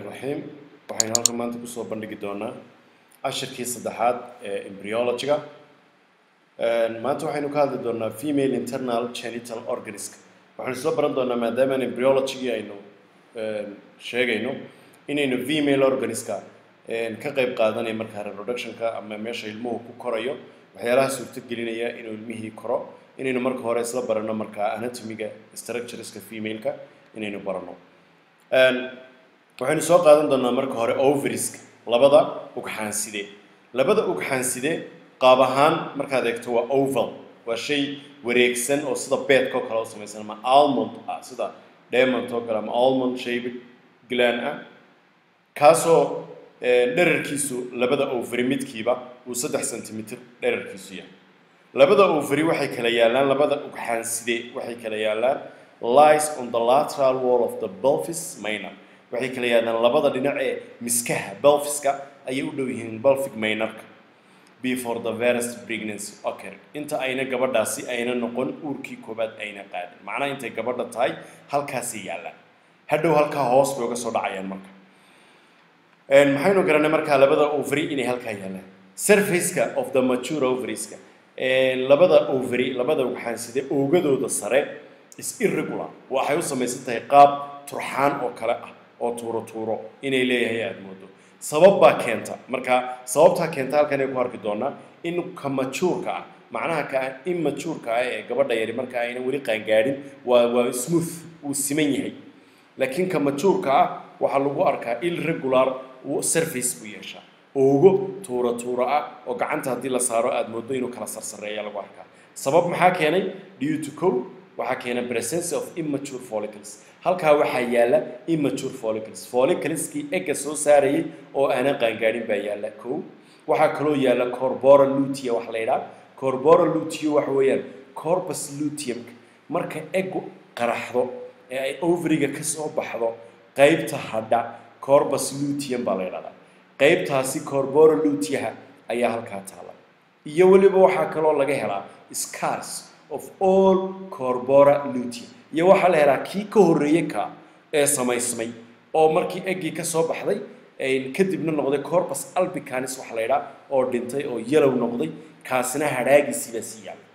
raxiim waxaynu halkan maanta kusoo bandhigi doonaa cashirkii saddexaad ee embryologyga maanta waxaynu ka hadli doonaa female internal genital organism waxaynu isla baran doonaa maadaamaan embryologygii aynu sheegayno inaynu female organismka ka qayb qaadanayo markaa reproductionka ama meesha ilmuhu ku korayo waxyaalaha suurtogelinaya inuu ilmihii koro inaynu marka hore isla barano markaa anatomiga structureska femaleka inaynu barano waxaynu soo qaadan doonaa marka hore ovariska labada ugxaanside labada ugxaanside qaab ahaan markaad eegto waa oval waa shay wareegsan oo sida beedka oo kale u samaysan ama almond ah sida diamond oo kale ama almond shaped gland ah kaasoo dherarkiisu labada ovary midkiiba uu saddex centimeter dherarkiisu yahay labada ovary waxay kala yaalaan labada ugxaanside waxay kala yaalaan lies on the lateral wall of the pelvis minor waxay kala yaalaan labada dhinac ee miskaha pelviska ayay u dhow yihiin pelvic minorka before the first pregnancy occur inta ayna gabadhaasi ayna noqon uurkii koobaad ayna qaadin macnaha intay gabadha tahay halkaasay yaallaan hadhow halkaa hoos bay uga soo dhacayaan marka maxaynu garanay markaa labada ovary inay halkaa yaallaan surfaceka of the mature ovarieska labada ovary labada ugxaanside oogadooda sare is irregular waxay u samaysan tahay qaab turxaan oo kale ah oo tuuro tuuro inay leeyahay aada moodo sabab baa keenta marka sababtaa keenta halkan ay ku arki doonaa in ka majuurka ah macnaha ka immajuurka ah ee gabadha yari marka ayna weli qaangaadhin waa waa smooth wuu siman yahay laakiin ka majuurka ah waxaa lagu arkaa irregular surface buu yeeshaa oogo tuura tuura ah oo gacanta haddii la saaro aada moodo inuu kala sarsareeya lagu arkaa sabab maxaa keenay due to co waxaa keena presence of immature follicles halkaa waxaa yaala immature follicles follicleskii egga soo saarayay oo aanan qaangaadhin baa yaala kow waxaa kaloo yaala corbora lutea waxa la yidhaha corbora luteo waxa weeyaan corpus luteumka marka eggu qaraxdo ee ay overiga ka soo baxdo qaybta hadha corbus luteum baa la yidhahdaa qaybtaasi corbora luteaha ayaa halkaa taala iyo weliba waxaa kaloo laga helaa scars of all corbora lutea iyo waxaa la helaa kii ka horreeyey ka ee samaysmay oo markii eggii ka soo baxday kadibna noqday corpus albicanis waxa la yidhaha oo dhintay oo yalow noqday kaasina hadhaagiisii baa sii yaabay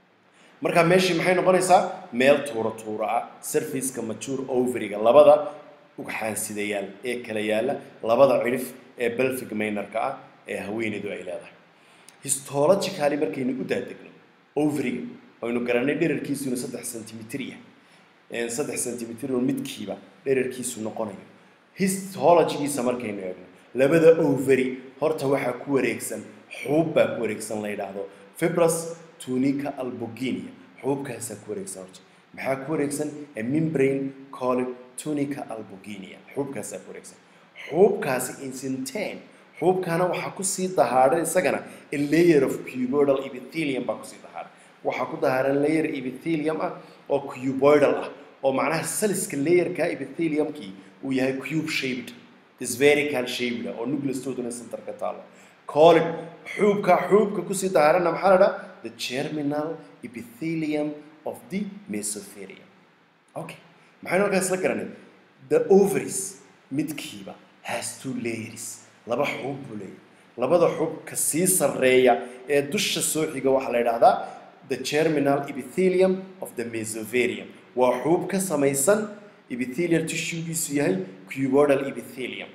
marka meeshii maxay noqonaysaa meel tuura tuura ah surfaceka mature overiga labada ugxaansidayaal ee kala yaala labada cidhif ee belfic minorka ah ee haweeneydu ay leedahay histologically markaynu u daadegno overiga aynu garanay dherarkiisu inuu saddex centimeter yahay saddex centimeter oo midkiiba dherarkiisu noqonayo histologigiisa markaynu eegno labada ovary horta waxaa ku wareegsan xuub baa ku wareegsan la yidhaahdo fibrus tunica albuginia xuubkaasaa ku wareegsan horta maxaa ku wareegsan a membrane called tunica albuginia xuubkaasaa ku wareegsan xuubkaasi insintain xuubkaana waxaa kusii dahaaran isagana a layer of cuboidal epithelium baa kusii dahaaran waxaa ku dahaaran layer epithelium ah oo cuboidal ah oo macnaha saliska layerka epitheliumkii uu yahay cube shaped spherical shaped oo nucleostooduna centerka taalo colid xuubka xuubka kusii dahaaranna maxaa la dhaha the germinal epithelium of the mesotherium okay maxaynu halkaas isla garanay the ovaries midkiiba has two layers laba xuub buu leeyahay labada xuub ka sii sarreeya ee dusha soo xiga waxaa la yidhaahdaa the germinal epithelium of the mesoverium waa xuub ka samaysan epithelial tissuegiisu yahay cuboidal epithelium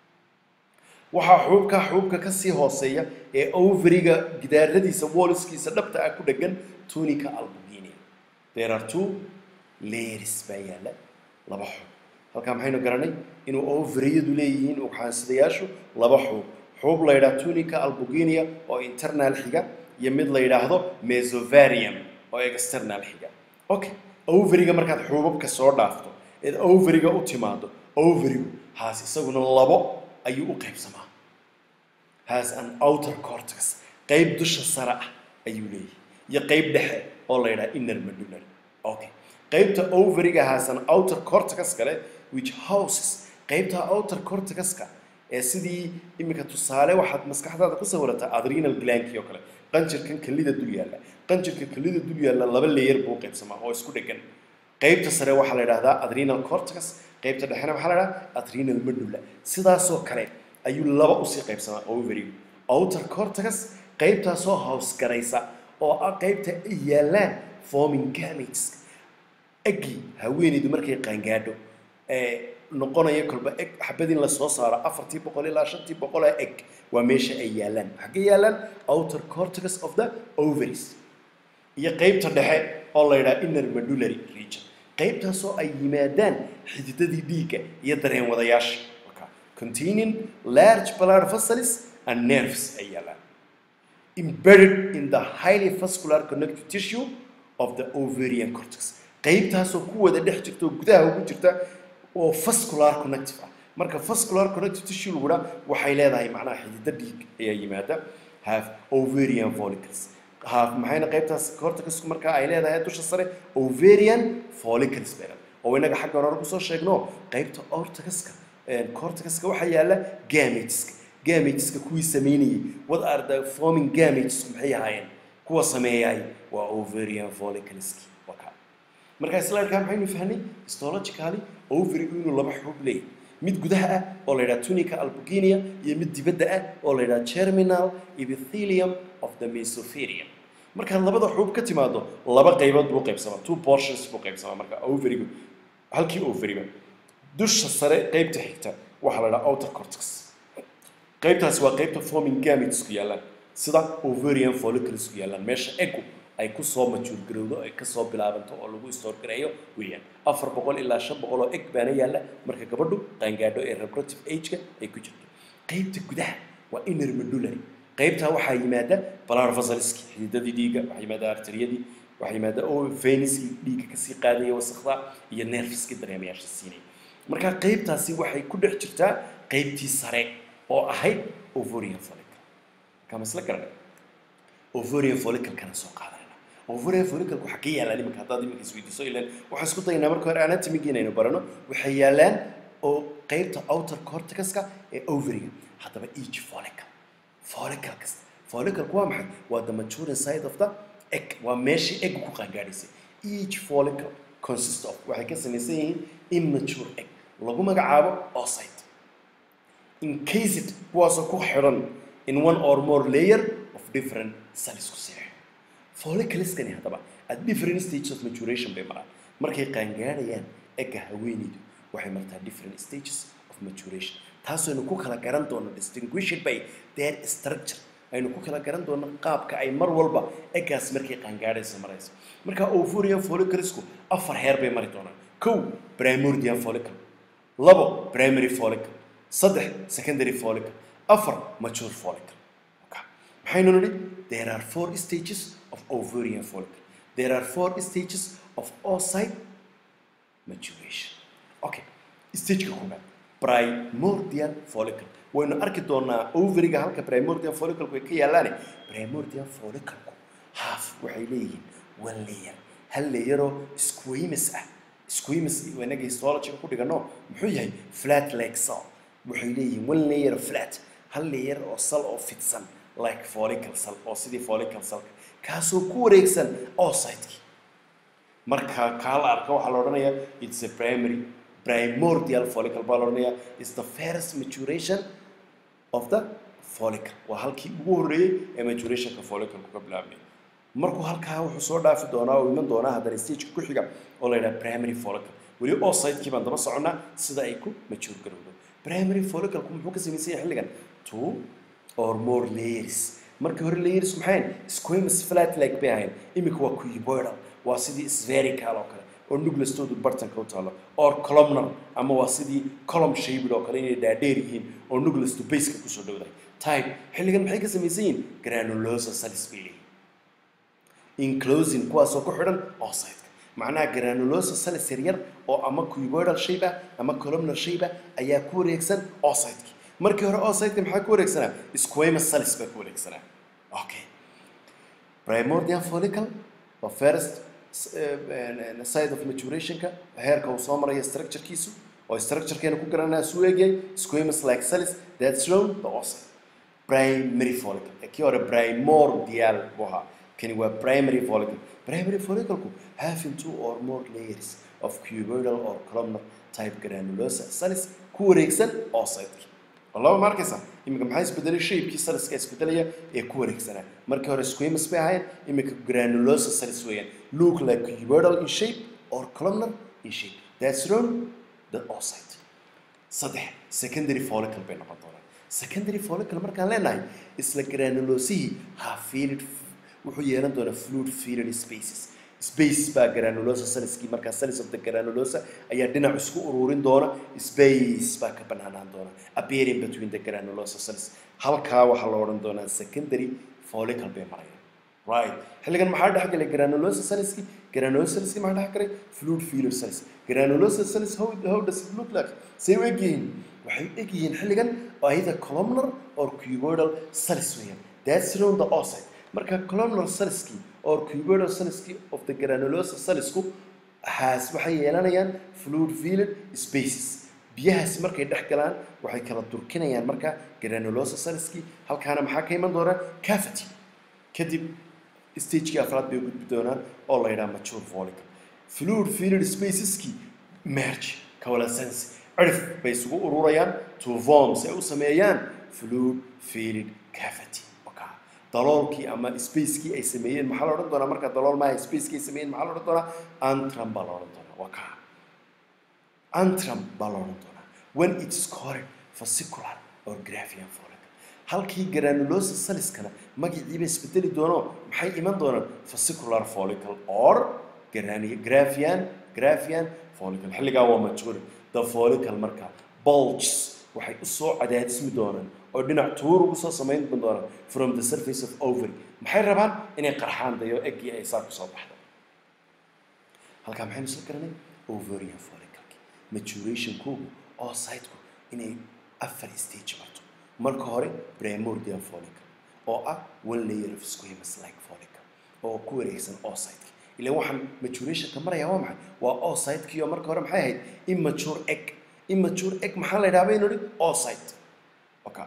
waxaa xuubka xuubka ka sii hooseeya ee overiga gidaaradiisa woliskiisa dhabta ah ku dhegan tunica albuginia there are two layers baa yaala laba xuub halkaa maxaynu garanay inuu overiyadu leeyihiin ugxaansidayaashu laba xuub xuub la yidhaha tunica albuginia oo internal xiga iyo mid la yidhaahdo mesovarium oo external xiga okay overiga markaad xuubabka soo dhaafto eed overiga u timaado overigu haas isaguna labo ayuu u qaybsamaa has an outer cortex qayb dusha sare ah ayuu leeyahay iyo qayb dhexe oo la yidhaha inner medullary okay qaybta overiga has an outer cortex kale which houses qaybta outer cortexka ee sidii iminka tusaale waxaad maskaxdaada ku sawirataa adrenal glandkii oo kale qanjirkan kelida dul yaalla qanjirka kelida dul yaalla laba leeyar buu qaybsamaa oo isku dhegan qaybta sare waxaa la yidhahdaa adrenal cortex qaybta dhexena maxaa la dhaha adrenal medulla sidaasoo kale ayuu laba usii qaybsamaa ovarigu outer cortex qaybtaasoo hawsgaraysa oo ah qaybta ay yaallaan forming gametes eggii haweenaydu markay qaangaadho ee noqonaya kolba eg xabad in la soo saaro afartii boqol ilaa shantii boqol ee eg waa meesha ay yaallaan xaggee yaallaan outer cortex of the ovaries iyo qaybta dhexe oo la yidhaha inner medullary region qaybtaasoo ay yimaadaan xididadii dhiigga iyo dareen wadayaasha containing large blood vessels and nerves ay yaallaan embedded in the highly vascular connective tissue of the ovarian cortex qaybtaasoo ku wada dhex jirta oo gudaha ugu jirta oo vascular connective ah marka vascular connective tissue lagu dhaa waxay leedahay macnaha xidida dhiig ayaa yimaada have ovarian follicles have maxayna qaybtaas cortexku marka ay leedahay dusha sare ovarian follicles bay leedahay oo inaga xagga hore kusoo sheegno qaybta ortexka cortexka waxaa yaala gameteska gameteska kuwii sameynayay what are the forming gametes maxay ahaayeen kuwa sameeyay waa ovarian follicleski waka marka slidekaa maxaynu fahnay histologically ovarigu inuu laba xubub leeyahay mid gudaha ah oo la yidhaha tunica albuginia iyo mid dibadda ah oo la yidhaha germinal epithelium of the mesothelium markaad labada xubub ka timaado laba qaybood buu qaybsamaa two portions buu qaybsamaa marka ovarigu halkii ovariga dusha sare qaybta xigta waxaa la yidhaha outer cortex qaybtaasi waa qaybta forming gametesku yaallaan sida ovarian folliclesku yaallaan meesha egu ay kusoo majuurgarowdo ay kasoo bilaabanto oo lagu istoorgareeyo weeyaan afar boqol ilaa shan boqol oo eg baana yaalla marka gabadhu qaangaadho ee reproductive age-ka ay ku jirto qaybta gudaha waa inner medullary qaybtaa waxaa yimaada blood vesselski xididadii dhiigga waxaa yimaada arteriyadii waxaa yimaada oo veniskii dhiigga kasii qaadaya wasakda iyo nerveski dareemayaasha siinaya marka qaybtaasi waxay ku dhex jirtaa qaybtii sare oo ahayd ovarian follicle kama isla garanay ovarian follicle kana soo qaadanayna ovarian follicle waxaa ka yaallaan iminka haddaad iminka isweydiiso ilaan waxaan isku daynaa marka hore anatomiga inaynu barano waxay yaallaan oo qaybta outer cortexka ee ovariga haddaba each follicle follicle kasta follicleku waa maxay waa the maturing side of the egg waa meeshii egg ku qaangaadhaysay each follicle consist of waxay ka samaysan yihiin immature egg lagu magacaabo oocyte encased kuwaasoo ku xidhan in one or more layer of different cells ku sii xidhan follicleskani haddaba at different stages of maturation bay maraan markay qaangaadhayaan egga haweenaydu waxay martaa different stages of maturation taasaynu ku kala garan doono distinguished by their structure aynu ku kala garan doono qaabka ay mar walba eggaas markay qaangaadhaysa marayso marka ovarian folliclesku afar heer bay mari doonaan kow primordial follicle labo primary follicle saddex secondary follicle afar mature follicle maxaynu nidhi there are four stages of ovarian follicle there are four stages of oocyte maturation okay stageka koobaad primordial follicle waynu arki doonaa ovariga halka primordial follicle ay ka yaalaane primordial follicleku half waxay leeyihiin one layer hal layeroo squamous ah squamous inaga histologyga ku dhigano muxuu yahay flat like cell waxay leeyihiin one layer flat hal layer oo sal oo fidsan like follicle cell oo sidii follicle cellka kaasoo ku wareegsan oocytekii marka kaa la arka waxaa la odhanayaa it's a primary primordial follicle baa la odhanayaa is the first maturation of the follicle waa halkii ugu horreeyey ee maturationka follicle ka bilaabmay markuu halkaa wuxuu soo dhaafi doonaa oo iman doonaa haddana stageka ku xiga oo la yidhaha primary follicle weli oocytekii baan daba soconnaa sida ay ku mature garowdo primary follicleku muxuu ka samaysan yahay xilligan two or more layers markii hore layers maxayn squamous flat like bay ahayn iminka waa cuboidal waa sidii spherical oo kale oo nucleustoodu bartanka u taalo or columnar ama waa sidii column shaped oo kale inay dhaadheer yihiin oo nucleustu baseka kusoo dhowdahay type xilligan maxay ka samaysan yihiin granulosa cells bay leeyihin enclosing kuwaasoo ku xidhan oocyte macnaha granulosa cells yaryar oo ama cuboidal shape ah ama columnar shape ah ayaa ku wareegsan oocytekii markii hore oocyteka maxaa ku wareegsanaa squamous cells baa ku wareegsanaa okay primordial follicle waa first side of maturationka heerka uu soo maraya structurekiisu oo structurekeena ku garanaya suu eegyahay squamous like cells that's shown the oocyte primary follicle kii hore primordial buu ahaa kani waa primary follicle primary follicleku having two or more layers of cuboidal or columnar type granulosa cells ku wareegsan oocyte laba ma arkaysaa iminka maxaa isbedelay shaybkii saliska isbedelaya ee ku wareegsanaa markii hore squamous bay ahayn iminka granulosa cells weeyaan look like cuboidal in shape or columnar in shape that's wrong the oocyte saddex secondary follicle bay noqon doonaan secondary follicle markaan leenahay isla granulosihii half filled wuxuu yeelan doonaa fluid filled spaces space baa granulosa cellskii markaa cells of the granulosa ayaa dhinac isku ururin doona space baa ka banaanaan doona appearing between the granulosa cells halkaa waxaa la odhan doonaa secondary follicle bay marayaan right xilligan maxaa dhex galay granulosa cellskii granulosa cellskii maxaa dhex galay fluid filled cells granulosa cells how, how does it look like say u egyihiin waxay u egyihiin xilligan either columnar or cuboidal cells weeyaan that's around the oocyte marka columnar cellskii or cuboidal cellskii of the granulosa cellsku has waxay yeelanayaan fluid filled spaces biyahaasi markay dhex galaan waxay kala durkinayaan marka granulosa cellskii halkaana maxaa ka iman doona cavity kadib stagekii afraad bay gudbi doonaan oo la yidhaha mature follicle fluid filled spaceskii merge coalescence cirif bay isugu ururayaan to form si ay u sameeyaan fluid filled cavity daloolkii ama spacekii ay sameeyeen maxaa la odhan doonaa marka dalool maaha spacekii ay sameeyeen maxaa la odhan doonaa antrum baa la odhan doonaa waa kaa antrum baa la odhan doonaa when it is called fascicular or graphian follicle halkii granulosa cellskana magaciiba isbedeli doono maxay iman doonaan fascicular follicle or graphian graphian follicle xilligaa waa mature the follicle marka bulges waxay usoo cadaadismi doonaan oo dhinac tuur ugu soo samayn doonaan from the surface of ovary maxay rabaan inay qarxaan dayo eggii ay saa kusoo baxdo halkaa maxaynu isla garanay ovarian follicleki maturationkoogu oo siteku inay afar stage marto marka hore primordial follicle oo ah one layer of squamous like follicle oo ku wareegsan oocyte ilan waxaan maturationka maraya waa maxay waa oocytekii oo marka hore maxay ahayd immature egg immature egg maxaa la yidhaha baynu idhi oocyte okay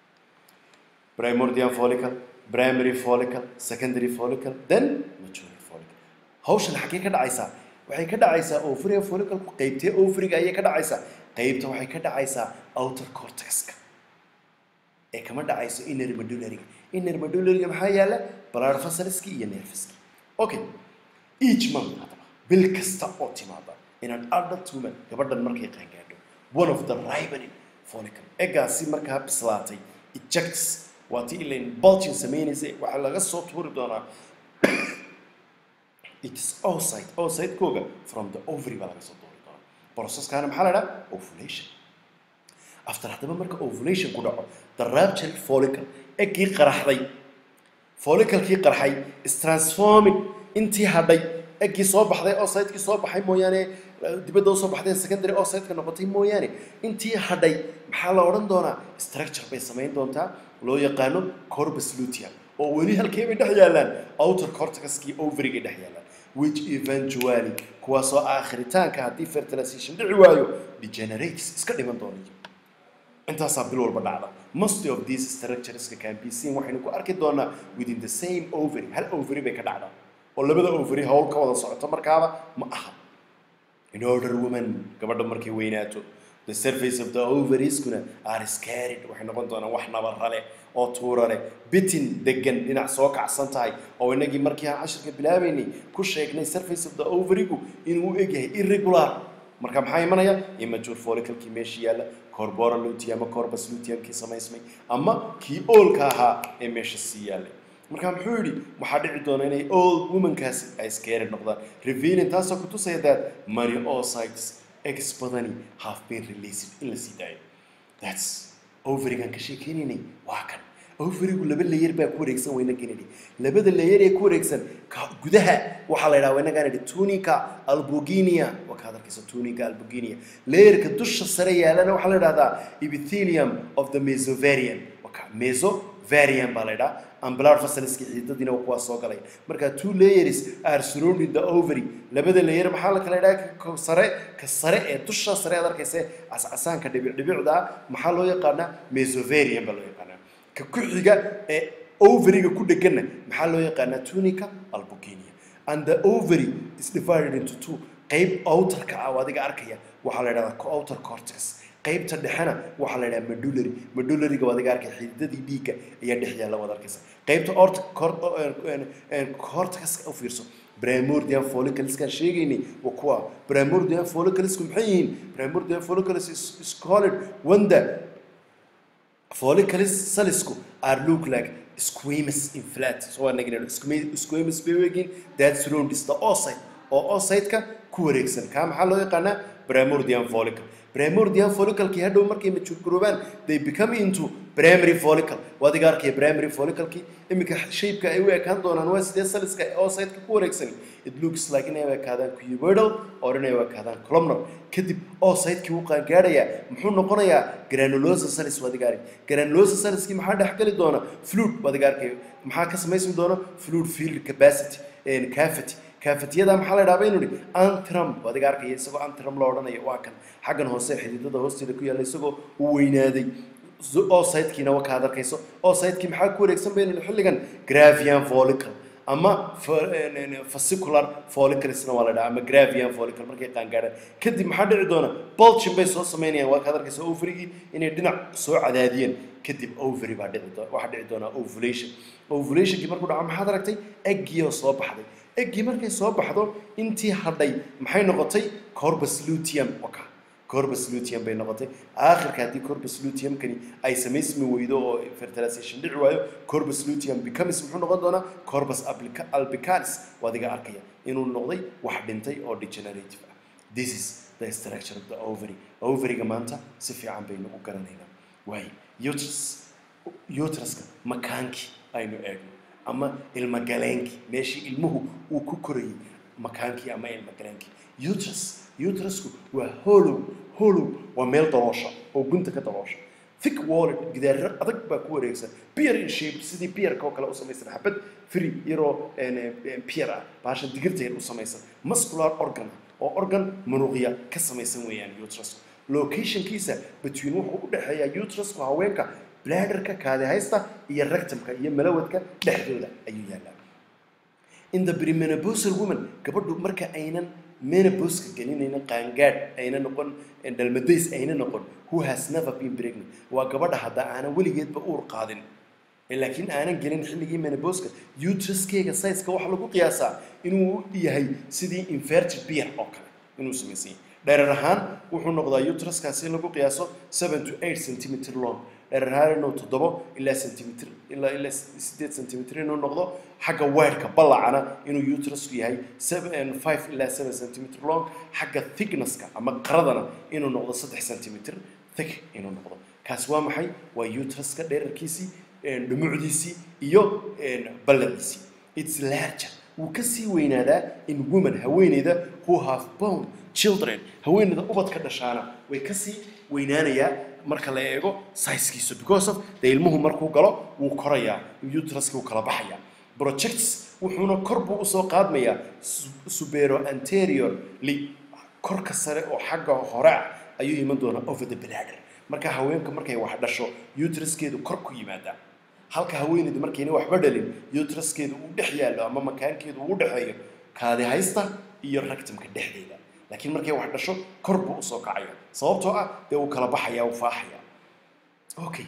primordial follicle primary follicle secondary follicle then mature follicle hawshan xaggee ka dhacaysaa waxay ka dhacaysaa ovarian follicle qaybtee ovariga ayay ka dhacaysaa qaybta waxay ka dhacaysaa outer cortexka ee kama dhacayso inner medullary inner medullary maxaa yaala blood vessels-ki iyo nerveski okay each month hadaba bil kasta oo timaada in an adult woman gabadhan markay qaangaadho one of the ripening follicle eggaasi markaa bislaatay ejects waa tii ilain bulging samaynaysay waxaa laga soo tuuri doonaa it is oocyte oocyte-kooga from the ovary baa laga soo tuuri doonaa processkaana maxaa la idhaha ovulation after haddaba marka ovulation ku dhaco the rapture follicle eggii qaraxday folliclekii qarxay is transforming intii hadhay eggii soo baxday oocytekii soo baxay mooyaane dibadda usoo baxday secondary oocyteka noqotay mooyaane intii hadhay maxaa la odhan doonaa structure bay samayn doontaa loo yaqaano corpus luteum oo weli halkee bay dhex yaallaan outer cortexkii ovarygay dhex yaallaan which eventually kuwaasoo aakhiritaanka haddii fertilization dhici waayo degenerates iska dhiman doonaya intaasaa bil walba dhacda most of these structureska can be seen waxaynu ku arki doonaa within the same ovary hal ovary bay ka dhacdaa oo labada ovary hawl ka wada socoto markaaba ma aha in order woman gabadha markay weynaato the surface of the ovarieskuna are scared waxay noqon doonaan wax nabara leh oo tuura leh bitin degan dhinac soo kacsan tahay oo inagii markii aan cashirka bilaabaynay ku sheegnay surface of the ovarigu inuu u egyahay irregular marka maxaa imanaya immature folliclekii meesha yaalla corboral luteum ama corpus luteumkii samaysmay ama kii oolka ahaa ee meesha sii yaallay marka muxuu yidhi waxaa dhici doona inay old womankaasi ay scared noqdaan revealing taasoo ku tusaya that many oocytes eggs badani have been released in la sii daayo that's ovarigan ka sheekeynaynay waa kan ovarigu laba layer baa ku wareegsan wayna kennedy labada layer ee ku wareegsan ka gudaha waxaa la yidhaha waynagaan idhi tunica albuginia waa kaad arkaysa tunica albuginia layerka dusha sare yaalana waxaa la yidhahdaa epithelium of the mesovarian waka mesovarian baa la yidhaha ambular fasaliska xiidadiina waa kuwaas soo galay marka two layers are surrounding the ovary labada layer maxaa la kala yidhaha ka sare ka sare ee dusha sare aad arkaysa cascasaanka dhibic dhibicda ah maxaa loo yaqaanaa mesovarian baa loo yaqaanaa ka ku xiga ee ovariga ku dheganna maxaa loo yaqaanaa tunica albuginia and the ovary is divided into two qayb outerka ah oo adiga arkaya waxaa la idhahdaa outer cortex qaybta dhexena waxaa la idhaha medullary medullaryga waa adiga arkaya xididadii dhiigga ayaa dhex yaalla waad arkaysa qaybta orta cortex u fiirso primordial follicleskaan sheegaynay waa kuwa primordial folliclesku maxay yihiin primordial follicles is, is called when the follicles salisku are look like squamous in flat so waa nagin squamous bay weegin that surrounds the oocyte oo oocyte-ka ku wareegsan kaa maxaa loo yaqaanaa primordial follicle primordial folliclekii hadhow markay mature garoobaan they become into primary follicle waa adiga arkaya primary folliclekii iminka shaybka ay u ekaan doonaan waa sidee saliska oocyte-ka ku wareegsan it looks like inay u ekaadaan cuboidal or inay u ekaadaan columnar kadib oocyte-kii wuu qaangaadhayaa muxuu noqonayaa granulosa salis waa adiga arkaya granulosa saliskii maxaa dhex geli doona fluid waa adiga arkaya maxaa ka samaysmi doona fluid field capacity cavity kaafatiyada maxaa la idhaha baynu idhi antrum waa adiga arkaya isagoo antrum loo odhanayo waa kan xaggan hoose xididada hoosteeda ku yaalla isagoo u weynaaday oocytekiina waa kaad arkayso oocytekii maxaa ku wareegsan baynu idhi xilligan gravian follicle ama fascicular folliclesna waa la dhaha ama gravian follicle markay qaangaadhaan kadib maxaa dhici doona bulging bay soo samaynayaan waa kaad arkaysa ovarygii inay dhinac soo cadaadiyeen kadib ovary baa dhici doona waxaa dhici doonaa ovulation ovulationkii markuu dhaco maxaad aragtay eggii oo soo baxday eggii markay soo baxdo intii hadhay maxay noqotay corbus luteum waka corbus luteum bay noqotay aakhirka haddii corbus luteumkani ay samaysmi weydo oo fertilization dhici waayo corbus luteum becomes muxuu noqon doonaa corbus albica- albicalis waa adiga arkaya inuu noqday wax dhintay oo degenerative ah this is the structure of the ovary ovaryga maanta si fiican baynu u garanaynaa waayo uterus uteruska makaankii aynu eegno ama ilmagaleenkii meeshii ilmuhu uu ku korayay makaankii ama ilmagaleenkii uterus uterusku waa hollow hollow waa meel daloosha oo gunta ka daloosha thick walled gidaarro adag baa ku wareegsan pear in shape sidii pearka oo kale u samaysan xabad free yaroo pear ah baasha digirta yar u samaysan muscular organ oo organ munuqya ka samaysan weeyaan uterusku locationkiisa between wuxuu u dhexeeyaa uterusku haweenka bladderka kaadihaysta iyo rectumka iyo malawadka dhexdooda ayuu yaallaa in the premenopausal woman gabadhu marka aynan menopauska gelinayna qaangaadh ayna noqon dhalmadays ayna noqon who has never been pregnant waa gabadha hadda aanan weligeedba uur qaadin laakiin aanan gelin xilligii menopauska uteruskeyga sizeka waxaa lagu qiyaasaa inuu yahay sidii inverted beer oo kale inuu samaysan yahay dherer ahaan wuxuu noqdaa uteruskaasi in lagu qiyaaso seven to eight centimeter long dherer ahaan inuu toddobo ilaa centimeter ilaa ilaa sideed centimeter inuu noqdo xagga weerka ballacana inuu uterusku yahay seven five ilaa seven centimeter long xagga thicknesska ama qaradana inuu noqdo saddex centimeter thick inuu noqdo kaasi waa maxay waa uteruska dherarkiisii dhumucdiisii iyo ballaciisii it's larger wuu ka sii weynaadaa in woman haweeneyda who have born children haweeneyda ubadka dhashaana way ka sii weynaanayaa marka la eego sizekiisa because of dee ilmuhu markuu galo wuu korayaa uteruska wuu kala baxayaa projects wuxuuna kor buu usoo qaadmayaa supero anteriorly korka sare oo xagga hore ah ayuu iman doonaa over the bladder marka haweenka markay wax dhasho uteruskeedu kor ku yimaadaa halka haweeneydu markayna waxba dhalin uteruskeedu uu dhex yaallo ama makaankeedu uu dhexeeyo kaadi haysta iyo rectumka dhexdeeda laakiin markay wax dhasho kor buu usoo kacaya sababtoo ah dee uu kala baxaya uu faaxaya okay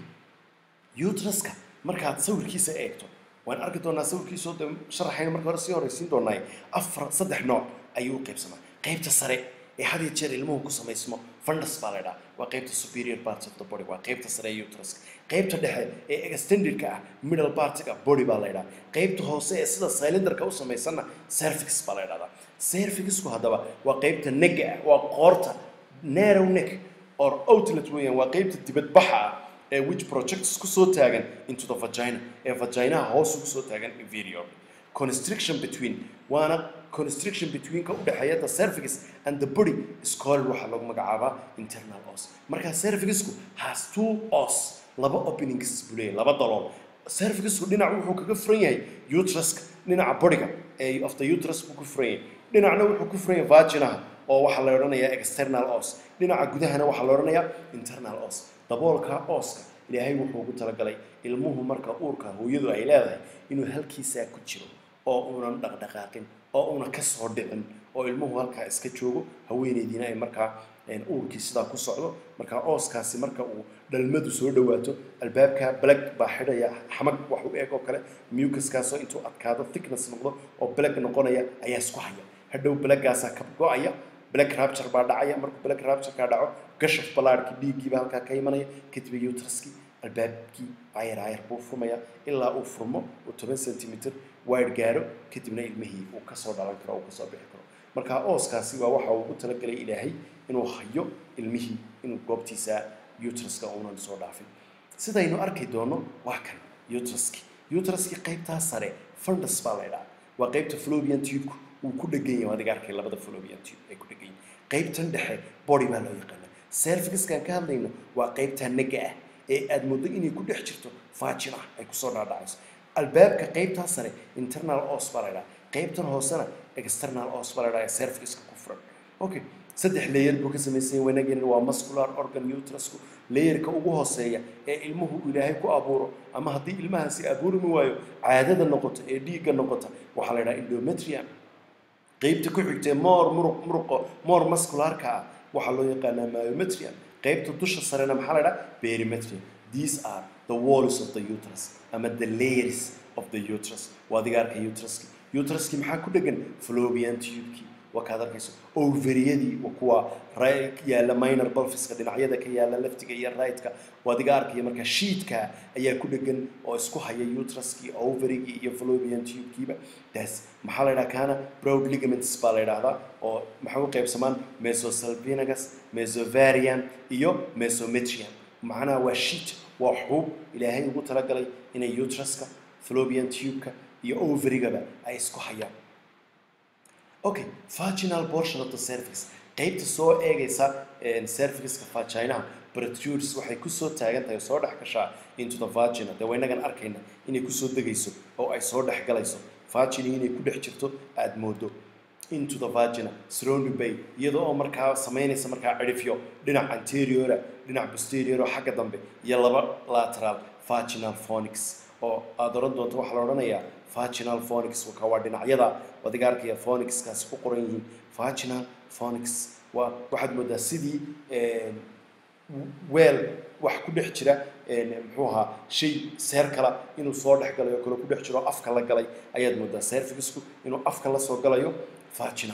uteruska markaad sawirkiisa eegto waan arki doonaa sawirkiisoo de sharaxayna marka hore sii horeysiin doonaaye afar saddex nooc ayuu u qaybsamaa qaybta sare ee had iyo jeer ilmuhu ku samaysmo fundus baa la idhaha waa qaybta superior parts of the body waa qaybta sare ee uteruska qaybta dhexe ee extendedka ah middle partiga body baa la idhaha qaybta hoose ee sida cylinderka u samaysanna cervix baa la idhahdaa cervixku haddaba waa qaybta nega ah waa qoorta narrow neck or outlet weeyaan waa qaybta dibadbaxa ah ee which projects kusoo taagan into the vagina ee vaginaha hoos ugu soo taagan inferior constriction between waana constriction betweenka u dhexeeya the cervix and the body is called waxaa lagu magacaabaa internal os marka cervixku has two os laba openings buu leeyahay laba dalool cervixku dhinac wuxuu kaga furan yahay uteruska dhinaca bodiga ee of the uterus buu ku furan yahay dhinacna wuxuu ku furan yahay vaginaha oo waxaa la odhanayaa external os dhinaca gudahana waxaa la odhanayaa internal os daboolka ooska ilaahay wuxuu ugu talagalay ilmuhu marka uurka hooyadu ay leedahay inuu halkiisaa ku jiro oo uunan dhaqdhaqaaqin oo una ka soo dhicin oo ilmuhu halkaa iska joogo haweeneydiina ay markaa uurkii sidaa ku socdo markaa ooskaasi marka uu dhalmadu soo dhawaato albaabka black baa xidhaya xamag wax u eeg oo kale mucuskaasoo intuu adkaado thickness noqdo oo black noqonaya ayaa isku haya hadhow blackgaasaa ka go-aya black rapture baa dhacaya markuu black raptureka dhaco gashaf ballaarhkii dhiiggiiba halkaa ka imanaya kadib utraskii albaabkii ayar ayar buu furmaya ilaa uu furmo uu toban centimeter wide gaaro kadibna ilmihii uu kasoo dhalan karo uu kasoo bixi karo marka ooskaasi waa waxa uu ugu talagalay ilaahay inuu hayo ilmihii inuu goobtiisa utraska uunan soo dhaafin sidaynu arki doono waa kan utraski utraski qaybtaa sare fundus baa la idhaha waa qaybta flobian tubku uu ku dhegan yahay adiga arkay labada flobian tube ay ku dhegan yihin qaybtan dhexe body baa loo yaqaana cervixkan ka hadlayno waa qaybta naga ah ee aad moodo inay ku dhex jirto faajin ah ay kusoo dhaadhacayso albaabka qaybtaa sare internal os baa la idhaha qaybtan hoosena external os baa la idhaha ee cervixka ku furan okay saddex layer buu ka samaysan wanageen waa muscular organ utrusku layerka ugu hooseeya ee ilmuhu ilaahay ku abuuro ama haddii ilmahaasi abuurmi waayo caadada noqota ee dhiigga noqota waxaa la idhaha endometrium qaybta ku xigtee more muruq muruqo more muscularka ah waxaa loo yaqaanaa myometrium qaybta dusha sarena maxaa la idhaha perimetrium these are the walls of the uterus ama the layers of the uterus waa adiga arkay uteruski uteruski maxaa ku dhegan flobian tubekii waa kaad arkayso ovariyadii kuwa yaalla minor bulfiska dhinacyada ka yaalla leftiga iyo rightka waa adiga arkaya marka shiidka ayaa ku dhegan oo isku haya uteruskii ovarigii iyo flobian tubekiiba taas maxaa la yidhaha kana broad ligaments baa la yidhaahdaa oo maxay u qaybsamaan mesosalpinagus mesovarian iyo mesometrium macnaha waa shiid waa xuub ilaahay ugu talagalay inay uteruska flobian tubeka iyo ovarigaba ay isku hayaan okay vaginal portion of the cervix qaybta soo eegaysa cervixka vaginaha protrudes waxay kusoo taagan tahay soo dhex gashaa into the vagina dee waynagan arkayna inay kusoo degayso oo ay soo dhex galayso vagina inay ku dhex jirto aada moodo into the vagina surrounded by iyadoo oo markaa samaynaysa markaa cidhifyo dhinac anteriora dhinac posterior oo xagga dambe iyo laba lateral vaginal phonics oo aada oran doonto waxaa la odhanayaa vaginal phonics ka waa dhinacyada adiga arkaya phonixkaasi ku qoran yihiin vaginal phonics waa waxaad moodaa sidii weel wax ku dhex jira muxuu ahaa shay seer kala inuu soo dhex galay oo kale ku dhex jiro afka la galay ayaad moodaa cervixku inuu afka la soo galayo vagina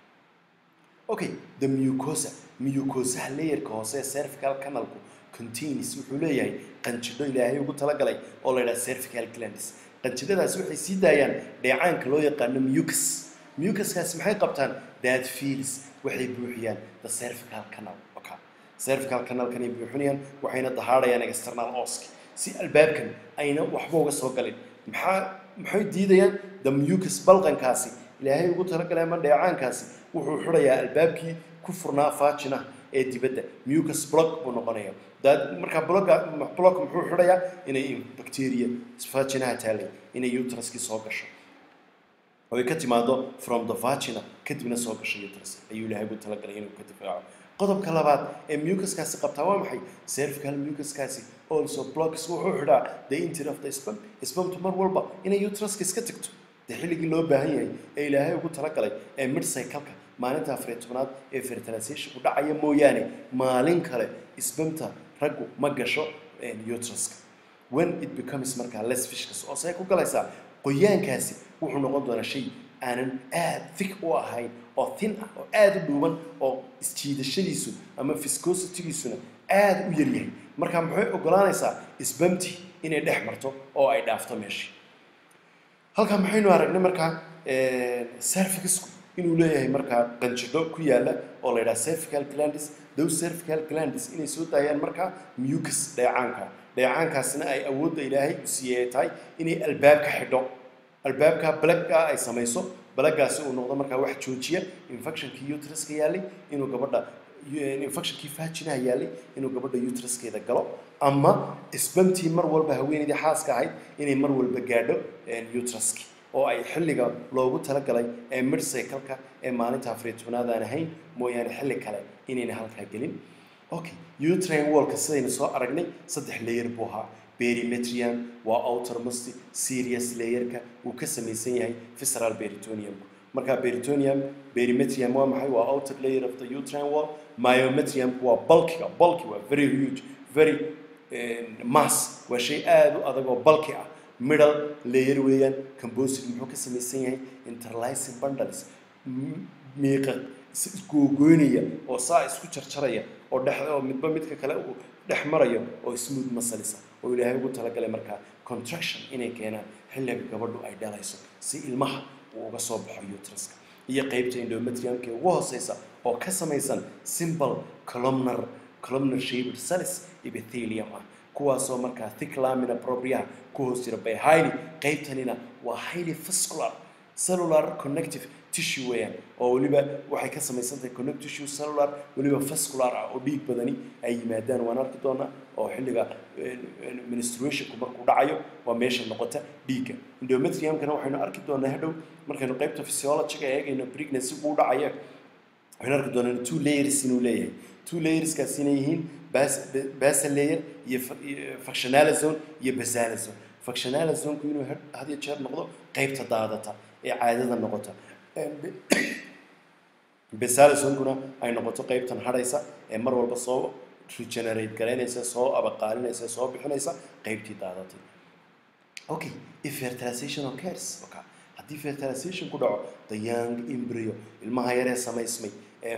okay the mucosa mucosaha layerka hoose ee cervical canalku contains wuxuu leeyahay qanjidho ilaahay ugu talagalay oo la yidhaha cervical glandis qanjidhadaasi waxay sii daayaan dheecaanka loo yaqaano mucus mucuskaasi maxay qabtaan that feels waxay buuxiyaan the cervical canal okay cervical canalkan ay buuxinayaan waxayna dahaadhayaan external oski si albaabkan ayna waxba uga soo galin maxaa maxay diidayaan the mucus balqankaasi ilaahay ugu talagalay ama dheecaankaasi wuxuu xidhayaa albaabkii ku furnaa vagina ee dibadda mucus block buu noqonaya daad markaa blocka block muxuu xidhayaa inay bacteria vaginaha taalay inay uteruskii soo gasho oo ay ka timaado from the vagina kadibna soo gasho uterus ayuu ilaahay ugu talagalay inuu ka difaaco qodobka labaad ee mucuskaasi qabtaa waa maxay cervical mucuskaasi also blocks wuxuu xidhaa the interior of the sperm spermtu mar walba inay uteruska iska tagto dee xilligii loo baahan yahay ee ilaahay ugu talagalay ee mid cycleka maalinta afariy tobnaad ee fertilizationku dhacaya mooyaane maalin kale sbamta raggu ma gasho uteruska when it becomes markaa less fishkas oo say ku galaysaa qoyaankaasi wuxuu noqon doonaa shay aanan aad thick u ahayn oo thin ah oo aada u dhuuban oo isjiidashadiisu ama viscositigiisuna aada u yaryahay marka maxay ogolaanaysaa sbamti inay dhex marto oo ay dhaafto meeshii halkaa maxaynu aragnay markaa cervixku inuu leeyahay markaa qanjidho ku yaala oo la yidhaha cervical glandis those cervical glandis inay soo daayaan markaa mucus dheecaanka dheecaankaasina ay awoodda ilaahay u siiyey ay tahay inay albaabka xidho albaabka balagga ay samayso balaggaasi uu noqdo markaa wax joojiya infectionkii uteruska yaalay inuu gabadha infectionkii vaginaha yaalay inuu gabadha uteruskeeda galo ama isbamtii mar walba haweeneydii xaaska ahayd inay mar walba gaadho uteruski oo ay xilliga loogu talagalay ee mid cycleka ee maalinta afariy tobnaad aan ahayn mooyaane xilli kale inayna halkaa gelin okay utrain wallka sidaynu soo aragnay saddex layer buu ahaa perimetrium waa outermost serious layerka uu ka samaysan yahay visceral peritoniumku marka peritoneum perimetrium waa maxay waa outer layer of the uterine wall myometrium waa bulkiga bulky waa very huge very mass waa shay aada u adag oo bulky ah middle layer weeyaan composite muxuu ka samaysan yahay interlacing bundles miiqa isgoogoynaya oo saa isku jarjaraya oo dhex oo midba midka kale uu dhex marayo oo smooth muscles ah oo ilaahay ugu talagalay markaa contraction inay keenaan xilliga gabadhu ay dhalayso si ilmaha uu uga soo baxo uteruska iyo qeybta endometriumka ugu hooseysa oo ka samaysan simple columnar columnar shaped cells epithelium ah kuwaasoo markaa thick lamina propria ku hoos jira by highly qeybtanina waa highly vascular cellular connective tissue weeyaan oo weliba waxay ka samaysan tahay connect tissue cellular weliba vascular ah oo dhiig badani ay yimaadaan waan arki doonaa oo xilliga menstruationku markuu dhacayo waa meesha noqota dhiigga endometriumkana waxaynu arki doonaa hadhow markaynu qeybta physiologiga eegayno pregnancy uu dhacaya waxaynu arki doonaa two layers inuu leeyahay two layerskaas inay yihiin basal layer iyo functional zone iyo basal zone functional zoneku inuu had iyo jeer noqdo qeybta daadata ee caadada noqota basal zonekuna ay noqoto qeybtan hadhaysa ee mar walba soo regenerate garaynaysa soo abaqaalinaysa soo bixinaysa qeybtii daadatay okay if fertilization occurs okay haddii fertilization ku dhaco the young embryo ilmaha yaree samaysmay ee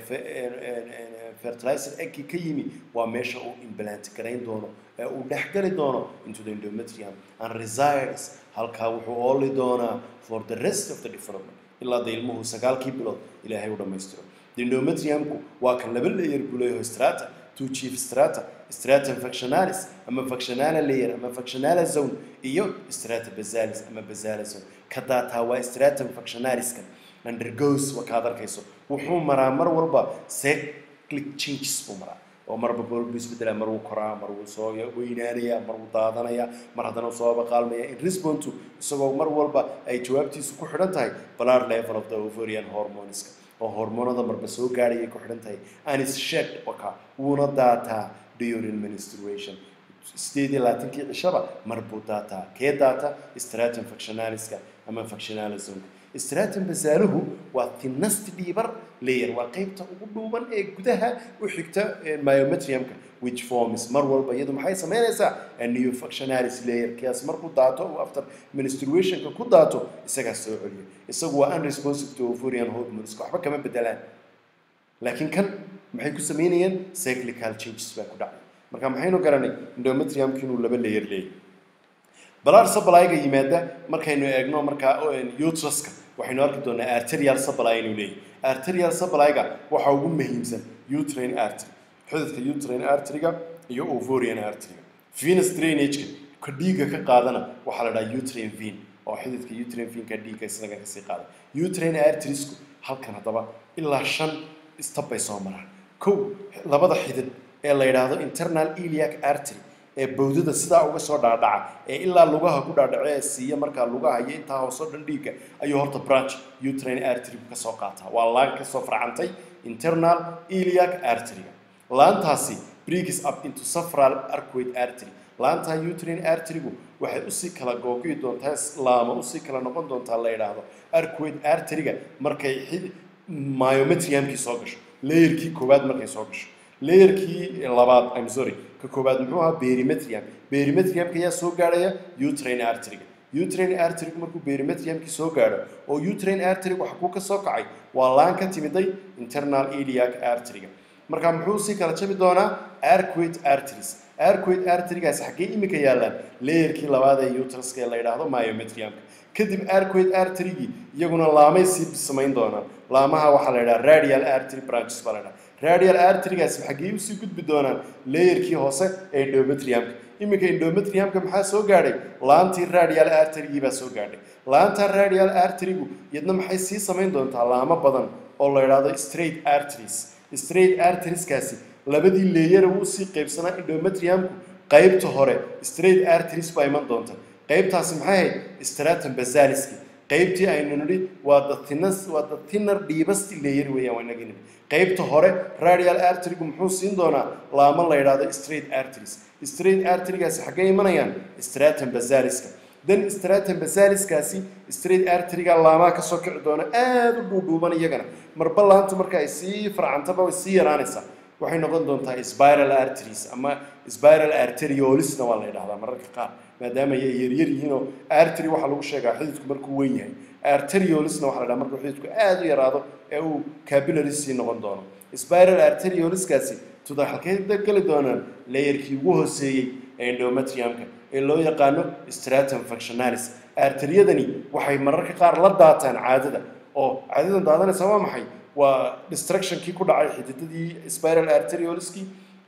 fertilizer eggii ka yimi waa meesha uu implant garayn doono ee uu dhexgali doono into the endometrium and resides halkaa wuxuu ooli doonaa for the rest of the development ilaa da ilmuhu sagaalkii bilood ilaahay u dhammaystiro the endometriumku waa kan laba layer buleeyaho strata two chief strata stratum functionalis ama functionala layer ama functionala zone iyo strata basalis ama basala zone ka daataa waa stratum functionaliskan undergoes waa kaad arkayso wuxuu maraa mar walba cyclic changes buu maraa oo marba bolbu isbedelaa mar wuu koraa mar wuu soo weynaanayaa mar wuu daadanayaa mar haddana soo abaqaalmaya in response to isagoo mar walba ay jawaabtiisu ku xidhan tahay blood level of the ovarian hormoneska oo hormoonada marba soo gaadhayay ku xidhan tahay and is shed waka wuuna daataa during menstruation sideed iyo labaatankii cishaba mar buu daataa kee daata stratum functionaliska ama functionalismka stratum basaaluhu waa thinnest dhiibar layer waa qeybta ugu dhuuban ee gudaha u xigta myometriumka which forms mar walba iyadu maxay samaynaysaa a new functionalis layer kiyaas markuu daato uu after menstruationka ku daato isagaa soo celiyo isagu waa unresponsive to ovarian hormones waxba kama bedelaan laakiin kan maxay ku samaynayeen cyclical changes baa ku dhacay marka maxaynu garanay endometriumka inuu laba layer leeyahay blood supply-ga yimaada markaynu eegno markaa uteruska waxaynu arki doonaa arterial supply inuu leeyahay arterial supply-ga waxaa ugu muhiimsan uterine artery xididka uterine artery-ga iyo ovarian artery-ga venous drainage-ka ka dhiigga ka qaadana waxaa la dhahaa uterine vein oo xididka uterine vein-ka dhiigga isaga kasii qaada uterine arteriesku halkan haddaba ilaa shan step bay soo maraan kow labada xidid ee la yidhaahdo internal iliac artery ee bowdada sidaa uga soo dhaadhaca ee ilaa lugaha ku dhaadhaco ee siiya markaa lugaha iyo intaa hoosoo dhan dhiigga ayuu horta branch uterine artery ka soo qaataa waa laan ka soo farcantay internal iliac artery-ga laantaasi breaks up into safral arcuate artery laantaa uterine artery-gu waxay usii kala googo'i doontaa laama usii kala noqon doontaa la yidhaahdo arcuate artery-ga markay myometriumkii soo gasho layerkii koowaad markay soo gasho layerkii labaad i'm sorry ka koowaad muxuu ahaa perimetrium perimetriumka ayaa soo gaadhaya uterine artery-ga uterine artery-gu markuu perimetriumkii soo gaadho oo uterine artery-gu waxa kuu ka soo kacay waa laan ka timiday internal iliac artery-ga marka muxuu sii kala jabi doonaa arcuate arteries arcuate artery-gaasi xaggee imika yaallaan layerkii labaad ee uteruska ee la yidhaahdo myometriumka kadib arcuate artery-gii iyaguna laamay sii samayn doonaan laamaha waxaa la yidhaha radial artery branches baa la yidhaha radial artery-gaasi xaggee usii gudbi doonaan layerkii hoose ee endometriumka iminka endometriumka maxaa soo gaadhay laantii radial artery-gii baa soo gaadhay laanta radial artery-gu iyadna maxay sii samayn doontaa laamo badan oo la yidhaahdo straight arteries straight arterieskaasi labadii leeyara wuu sii qaybsanaa endometriumku qaybta hore straight arteries baa iman doonta qaybtaasi maxay ahayd stratum basaliski qaybtii aynu nidhi waa the thinness waa the thinner dhiibasti layer weeyaan waa inagii nidhi qaybta hore radial artery-gu muxuu siin doonaa laamo la yidhaahdo straight arteries straight artery-gaasi xaggee imanayaan stratum basaliska then stratum basaliskaasi straight arteryga laamaha kasoo kici doona aada u dhuudhuuban iyagana marba laantu marka ay sii farcantaba way sii yaraanaysaa waxay noqon doontaa spiral arteries ama spiral arteriolisna waa la yidhahdaa mararka qaar maadaama ay yaryar yihiin oo artery waxaa lagu sheegaa xididku markuu weyn yahay arteriolisna waxaa la yidhaha markuu xididku aada u yaraado ee uu capillary sii noqon doono spiral arterioliskaasi tuda halkay geli doonaan layerkii ugu hooseeyey ee endometriumka ee loo yaqaano stratum functionalis arteriyadani waxay mararka qaar la daataan caadada oo caadadan daadanaysa waa maxay waa destructionkii ku dhacay xididadii spiral arterioliskii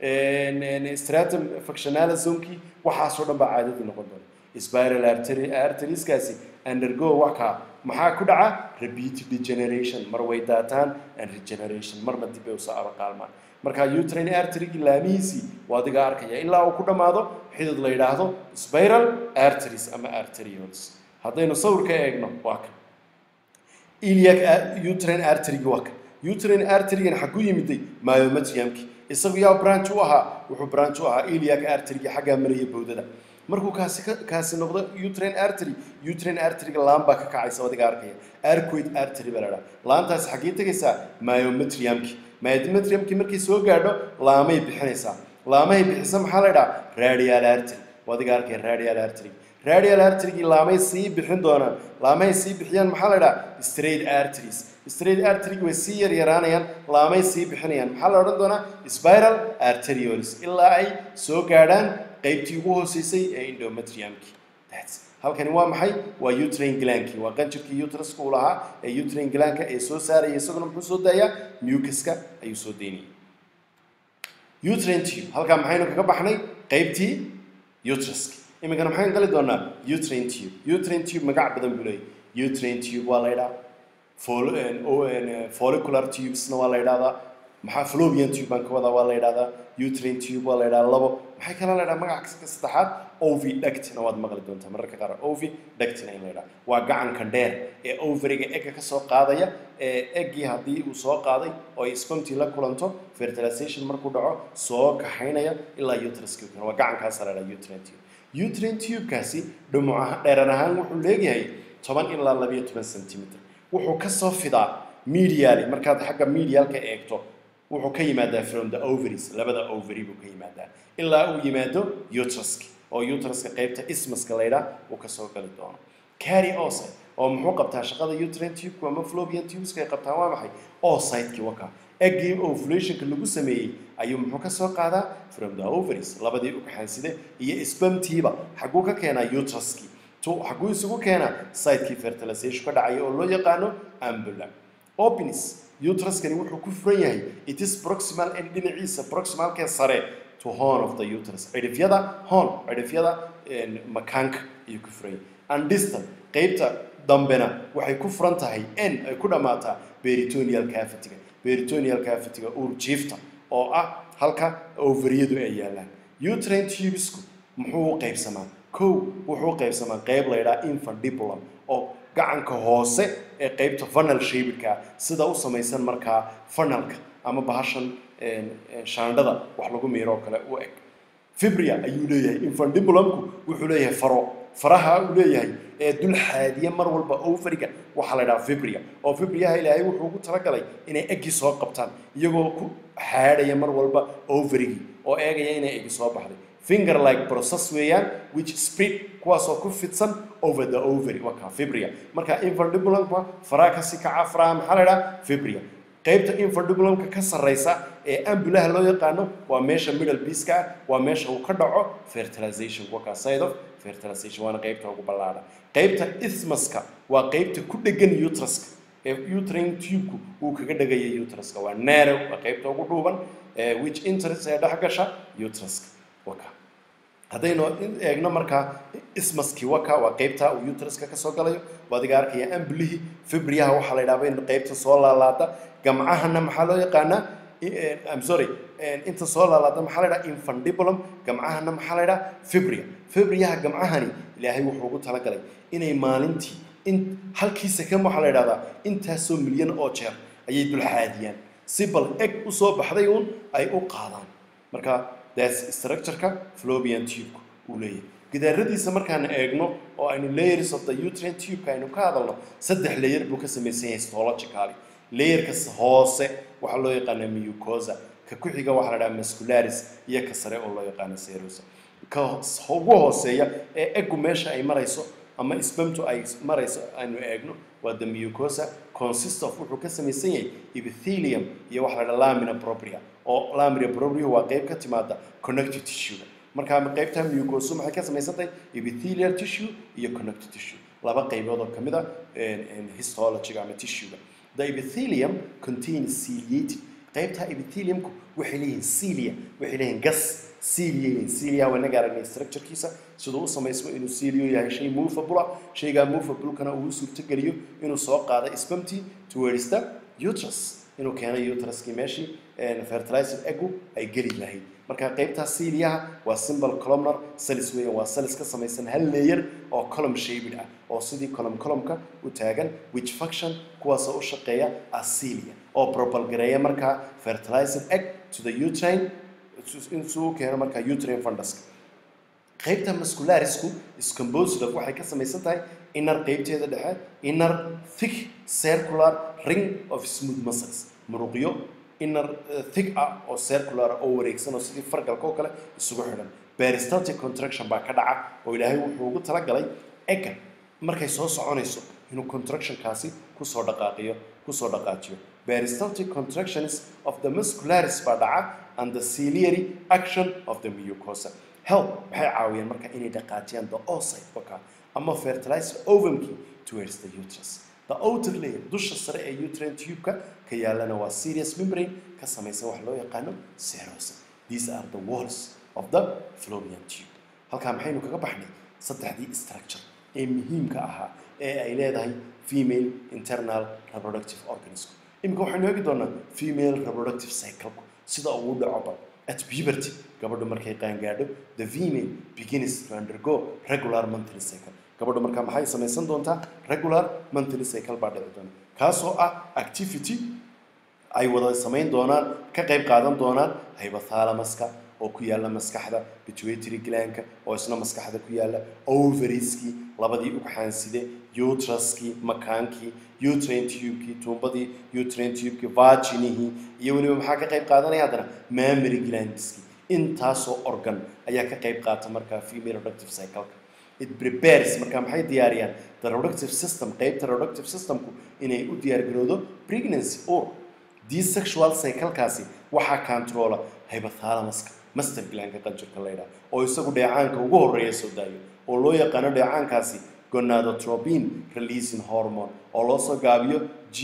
stratum functionalis zonekii waxaasoo dhan baa caadadii noqon doona spiral arterieskaasi undergo waka maxaa ku dhaca repeated degeneration mar way daataan and regeneration marna dib bay usoo abaqaalmaan marka utrain arterygii laamihiisii waa adiga arkaya ilaa uu ku dhammaado xidid la yidhaahdo spiral arteries ama arterioles haddaynu sawirka eegno waa kan iliac utrain arterygi waa kan utrain arterygan xagu yimiday myometriumki isagu yaa branch u ahaa wuxuu branch u ahaa iliac arterygi xaggaa maraya bowdada markuu kaasi kaasi noqdo utrain artery utrain arteryga laan baa ka kacaysa adiga arkaya arcoid artery baa la dhaha laantaasi xaggee tegaysaa myometriumki myometriumki markay soo gaadho laamay bixinaysaa laamahay bixisa maxaa la dhaha radial artery adiga arkaya radial artery radial arterygii laamay sii bixin doonaan laamahay sii bixiyaan maxaa la dhaha straight arteries straight arterygi way sii yaryaraanayaan laamay sii bixinayaan maxaa la odhan doonaa spiral arterioles ilaa ay soo gaadhaan qaybtii ugu hooseysay ee endometriumki halkani waa maxay waa utrain glanki waa qanjirkii utraska uu lahaa ee utrain glanka ee soo saaraya isaguna muxuu soo daayaa mucuska ayuu soo daynayay utrain tube halkaa maxaynu kaga baxnay qaybtii utraska iminkana maxaynu gali doonaa utrain tube utrain tube magac badan buu leeyahy utrain tube waa la yidhaha follicular tubesna waa la yidhahdaa maxaa flobian tube baan ka wadaa waa la yidhahdaa utrain tube waa la yidhahdaa labo maxay kala la yidhaha magaca saddexaad ovi ductina waad maqli doontaa mararka qaar ovi ductina in la yidhaha waa gacanka dheer ee overiga egga ka soo qaadaya ee eggii haddii uu soo qaaday oo ay sponti la kulanto fertilization markuu dhaco soo kaxaynaya ilaa utraska waa gacankaasa la yidhaha utrain tube utrain tube-kaasi dhumuc dheeran ahaan wuxuu leeyahay toban ilaa labayo toban centimeter wuxuu kasoo fidaa medially markaad xagga medialka eegto wuxuu ka yimaadaa from the ovaries labada ovary buu ka yimaadaa ilaa uu yimaado utraska oo utraska qaybta ismaska laydhaa uu kasoo gali doono carry oocyte oo muxuu qabtaa shaqada utrain tube ama flobian tubeska ay qabtaan waa maxay oocytekii waka eggii ovulationka lagu sameeyey ayuu muxuu kasoo qaadaa from the ovaries labadii ugxaanside iyo spamtiiba xaguu ka keenaa utraskii xaguu isugu keenaa sitekii fertilization ka dhacaya oo loo yaqaano ambula openis utraskani wuxuu ku furan yahay it is proximal and dhinaciisa proximalkee sare to horn of the uterus cidhifyada horn cidhifyada makaanka ayuu ku furan yahay and distal qaybta dambena waxay ku furan tahay n ay ku dhammaataa beritonial cavity-ga beritonial cavity-ga uurjiifta oo ah halka ovariyadu ay yaalaan utrain tubesku muxuu u qaybsamaa kow wuxuu u qaybsamaa qayb la ydhaha infundibulum oo gacanka hoose ee qaybta funnel shapedka sida u samaysan markaa funnelka ama bahashan shaandhada wax lagu miiro oo kale u eg fibria ayuu leeyahay infundibulumku wuxuu leeyahay faro faraha uu leeyahay ee dul xaadiya mar walba overiga waxaa la dhaha fibria oo fibriyaha ilaahay wuxuu ugu talagalay inay eggi soo qabtaan iyagoo ku xaadhaya mar walba overigii oo eegaya inay eggi soo baxday finger like process weeyaan which spread kuwaasoo ku fidsan over the ovary waa kaa fibria marka infundibulumka faraha kasii kaca faraha maxaa la dhaha fibria qaybta infundibulumka ka sarreysa ee ambulaha loo yaqaano waa meesha middle piece-ka ah waa meesha uu ka dhaco fertilization waa kaa side of fertilization waana qaybta ugu ballaadha qaybta ismaska waa qaybta ku dhegan utraska ee utrain tube-ku uu kaga dhegaya utraska waa narrow waa qaybta ugu dhuuban which interest ee dhex gasha utraska waka haddaynu eegno markaa ismaskii waka waa qaybta uu utraska kasoo galayo waa adiga arkaya ambulihii fibriyaha waxaa la yidhahda in qaybta soo laalaada gamcahana maxaa loo yaqaanaa I'm sorry inta soo laalaada maxaa la yidhaha infundibulum gamcahana maxaa la yidhaha fibria fibriyaha gamcahani ilaahay wuxuu ugu talagalay inay maalintii in halkii second waxaa la yidhahdaa intaasoo milyan oo jeer ayay dulxaadiyaan si bal eg usoo baxday uun ay u qaadaan marka that's structureka flobian tube uu leeyahay gidaaradiisa markaan eegno oo aynu layers of the uterine tube aynu ka hadalno saddex layer buu ka samaysan yahay histologically layerka hoose waxaa loo yaqaana mucosa ka ku xiga waxaa la dhaha muscularis iyo ka sare oo loo yaqaano serosa ka ugu hooseeya ee eggu meesha ay marayso ama sbamtu ay marayso aynu eegno waa the mucosa consist of wuxuu ka samaysan yahay epithelium iyo waxa la dhaha lamina propria oo lamina propria waa qayb ka timaada connective tissue markaa qaybta mucosa maxay ka samaysan tahay epithelial tissue iyo connective tissue laba qaybood oo kamid a histologyga ama tissuega the epithelium contains ciliated qaybta epitheliumku waxay leeyihiin cilia waxay leeyihiin gas cilia leeyihiin cilia waa inaga aragnay structurekiisa siduu u samaysmo inuu cilio yahay shay movable ah shaygaa movable-kana uu suurtogeliyo inuu soo qaado spamti towards the uterus inuu keenay uteruskii meeshii fertilizer eggu ay geli lahayd marka qaybtaa ciliaha waa symbol columnar cells weeyaan waa cells ka samaysan hal layer oo column shaped ah oo sidii column columnka u taagan which function kuwaasoo u shaqeeya as cilia oo propalgareeya markaa fertilizer egg to the uterine intuu keeno markaa uterine funduska qaybta muscularisku is composed of waxay ka samaysan tahay inner qaybteeda dhexe inner thick circular ring of smooth muscles muruqyo inner thick ah oo circular oo wareegsan oo sidii fargalka oo kale isugu xidhan peristaltic contraction baa ka dhaca oo ilaahay wuxuu ugu talagalay egga markay soo soconayso inuu contractionkaasi kusoo dhaqaaqiyo kusoo dhaqaajiyo peristaltic contractions of the muscularis baa dhaca and the ciliary action of the mucosa help waxay caawiyaan marka inay dhaqaajiyaan the oocyte oka ama fertilizer ovumkii towards the uterus the outer layer dusha sare ee uterine tube-ka ka yaalana waa serious membrane ka samaysan wax loo yaqaano serosa these are the walls of the fallopian tube halkaa maxaynu kaga baxnay saddexdii structure ee muhiimka ahaa ee ay leedahay female internal reproductive organism iminka waxaynu eegi doonaa female reproductive cycle sida ugu dhaco bal at puberty gabadhu markay qaangaadho the female begins to undergo regular monthly cycle gabadhu markaa maxay samaysan doontaa regular monthly cycle baa dhici doona kaasoo ah activity ay wada samayn doonaan ka qayb qaadan doonaan hypothalamuska oo ku yaalla maskaxda pituitary glandka oo isna maskaxda ku yaalla ovarieski labadii ugxaanside uteruskii makaankii uterine tube-kii tuumbadii uterine tube-kii vaginihii iyo weliba maxaa ka qayb qaadanaya haddana mammary glandski intaasoo organ ayaa ka qayb qaata markaa female reproductive cycle-ka it prepares markaa maxay diyaariyaan the reproductive system qaybta reproductive systemku inay u diyaargarowdo pregnancy or desexual cycle-kaasi waxaa controla hypothalamuska master glandka qanjirka la yidhaha oo isagu dheecaanka ugu horreeya soo daayo oo loo yaqaano dheecaankaasi gonadotropin releasing hormone oo loo soo gaabiyo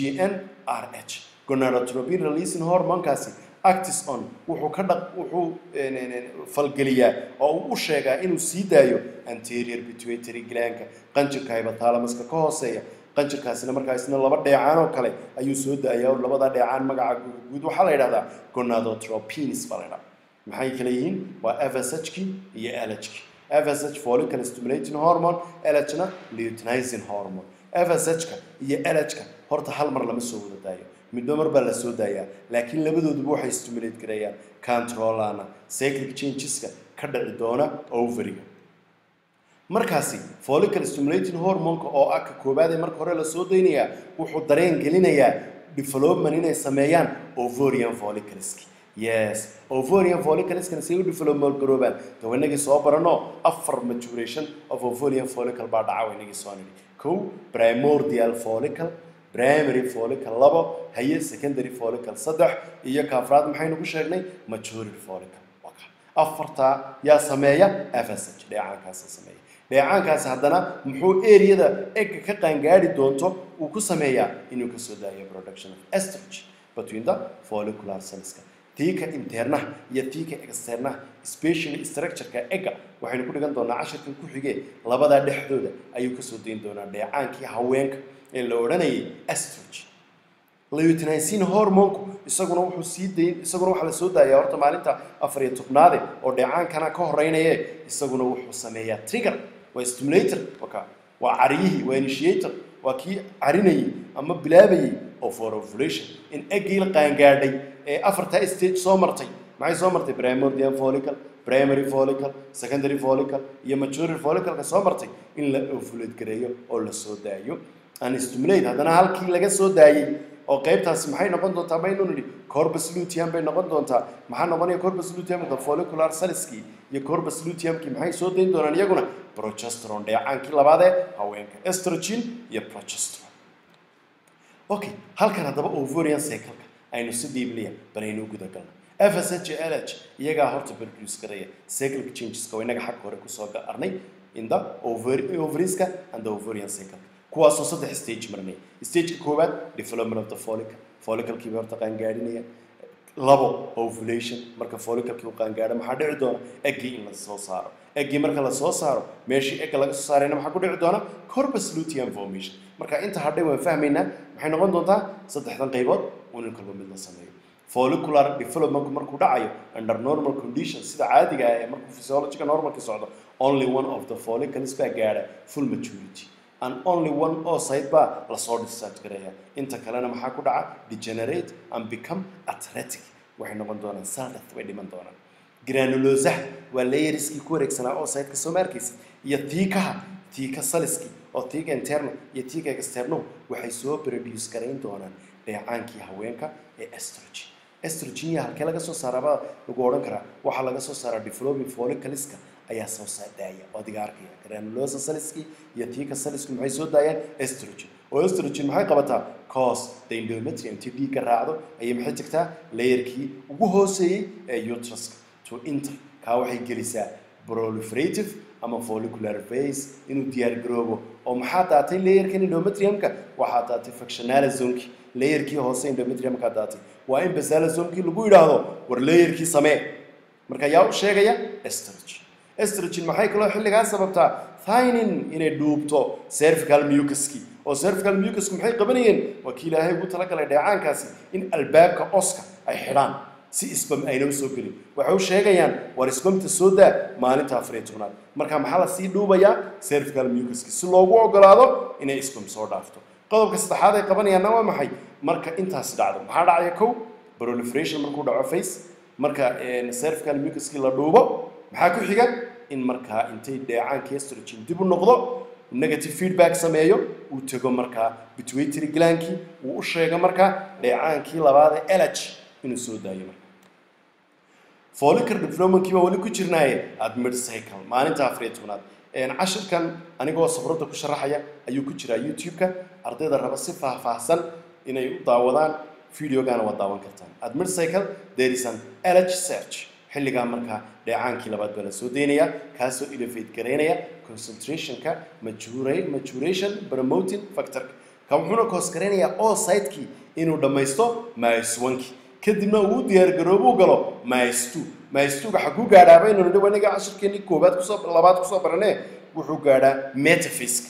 gnrh gonadotropin releasing hormonekaasi actis on wuxuu ka dhaq wuxuu falgeliyaa oo uu u sheegaa inuu sii daayo anterior pituitary glandka qanjirka hypothalamuska ka hooseeya qanjirkaasina markaa isna laba dheecaan oo kale ayuu soo daayaa oo labada dheecaan magaca guud waxaa la yidhahdaa gonadotropins baa la yidhahdaa maxay kala yihiin waa FSH-ki iyo LH-ki FSH follicle stimulating hormone LH-na luteinizing hormone FSH-ka iyo LH-ka horta hal mar lama soo wada daayo midba mar baa la soo daayaa laakiin labadooduba waxay stimulate gareeyaan controlana cyclic changeska ka dhici doona ovariga markaasi follicle stimulating hormoneka oo ah ka koobaad ee marka hore la soo daynayaa wuxuu dareen gelinayaa development inay sameeyaan ovarian follicleski yes ovarian follicleskana say u development garoobaan dawanagii soo barano afar maturation of ovarian follicle baa dhaca waynagii soo nidhi kow primordial follicle primary follicle labo haye secondary follicle saddex iyo kaafraad maxaynu ku sheegnay maturity follicle afartaa yaa sameeya fsh dheecaankaasa sameeya dheecaankaasi haddana muxuu eriyada egga ka qaangaadi doonto uu ku sameeyaa inuu kasoo daayo production of estrogen between the follicular cellska tiika internaha iyo tiika externaha specially structureka egga waxaynu ku dhigan doonaa cashirkan ku xigee labadaa dhexdooda ayuu kasoo dayn doonaa dheecaankii haweenka ee la odhanayay estrogen leutinizing hormonku isaguna wuxuu sii dayn isaguna waxaa la soo daayaa horta maalinta afar iyo tobnaade oo dheecaankana ka horeynaye isaguna wuxuu sameeyaa trigger waa stimulator waka waa cariyihii waa initiator waa kii carinayay ama bilaabayay oo for ovulation in eggii la qaangaadhay ee afartaa stage soo martay maxay soo martay primordial follicle primary follicle secondary follicle iyo mature follicleka soo martay in la ovulate gareeyo oo la soo daayo an stimulate haddana halkii laga soo daayey oo qaybtaasi maxay noqon doontaa baynu nidhi corpus luteum bay noqon doontaa maxaa noqonaya corpus luteum the follicular cellskii iyo corpus luteumkii maxay soo dayn doonaan iyaguna progesterone dheecaankii labaad ee haweenka estrogen iyo progesterone okay halkan haddaba ovarian cycle-ka aynu si dhiibliya banaynu guda galno FSH iyo LH iyagaa horta produce garaya cyclic changeska oo inaga xagga hore kusoo arnay in the ovary ovarieska and the ovarian cycle kuwaasoo saddex stage marnay stageka koowaad development of the follicle folliclekii bay horta qaangaadhinayaan labo ovulation marka folliclekii uu qaangaadho maxaa dhici doona eggii in la soo saaro eggii marka la soo saaro meeshii egga laga soo saarayna maxaa ku dhici doona corpus luteum formation marka inta hadhay waan fahmaynaa maxay noqon doontaa saddexdan qaybood unin kalba mid la sameeyo follicular development markuu dhacayo under normal conditions sida caadiga ah ee markuu physiological normalki socdo only one of the follicles baa gaadha full maturity and only one oocyte baa lasoo discharge gareeya inta kalena maxaa ku dhaca degenerate and become athletic waxay noqon doonaan saldath way dhiman doonaan granulosaha waa layeriskii ku wareegsanaa oocyteka soo maarkaysa iyo tiikaha tiika saliski oo tiika interno iyo tiika externo waxay soo produce garayn doonaan dheecaankii haweenka ee estrogen estrogen ya halkee laga soo saaraabaa lagu odhan karaa waxaa laga soo saaraa developing follicleska ayaa soo daaya oo adiga arkaya granulosa saliski iyo tiika salisku maxay soo daayaan estrogen oo estrogen maxay qabataa cause the endometrium intii dhiigga raacdo ayay maxay tagtaa layerkii ugu hooseeyey ee uteruska to inter kaa waxay gelisaa proliferative ama follicular phase inuu diyaar garoobo oo maxaa daatay layerkan endometriumka waxaa daatay factionalizonki layerkii hoose endometriumka daatay waa in basalazonki lagu yidhaahdo war layerkii samee marka yaa u sheegaya estrogen estrogen maxay kaloo xilligaa sababtaa thinin inay dhuubto cervical mucuski oo cervical mucusku maxay qabanayeen waa kii ilaahay ugu talagalay dheecaankaasi in albaabka oska ay xidhaan si isbam ayna u soo gelin waxay u sheegayaan war isbamta soo daa maalinta afariyo tobnaad marka maxaa lasii dhuubayaa cervical mucuski si loogu ogolaado inay isbam soo dhaafto qodobka saddexaad ay qabanayaanna waa maxay marka intaasi dhacdo maxaa dhacaya kow proliferation markuu dhaco face marka cervical mucuski la dhuubo maxaa ku xiga in markaa intay dheecaankii estrogen dib u noqdo negative feedback sameeyo uu tego markaa pituitary glandkii uu u sheego markaa dheecaankii labaad ee LH inuu soo daayo marka follicular developmentkii baa weli ku jirnaaye admid cycle maalinta afariyo tobnaad cashirkan anigoo sabradda ku sharaxaya ayuu ku jiraa youtube-ka ardayda raba si faahfaahsan inay u daawadaan videogaana waa daawan kartaan admid cycle there is an LH search xilligaa markaa dheecaankii labaad baa la soo daynaya kaasoo elevate garaynaya concentrationka maturation promoting factorka ka wuxuuna koos garaynayaa oocytekii inuu dhammaysto mysonkii kadibna uu u diyaargaroobuu galo mysto mystoga xaguu gaadhaa baynu nidhi waniga cashirkeenii koobaad kusoo labaad kusoo baranee wuxuu gaadhaa metaphysic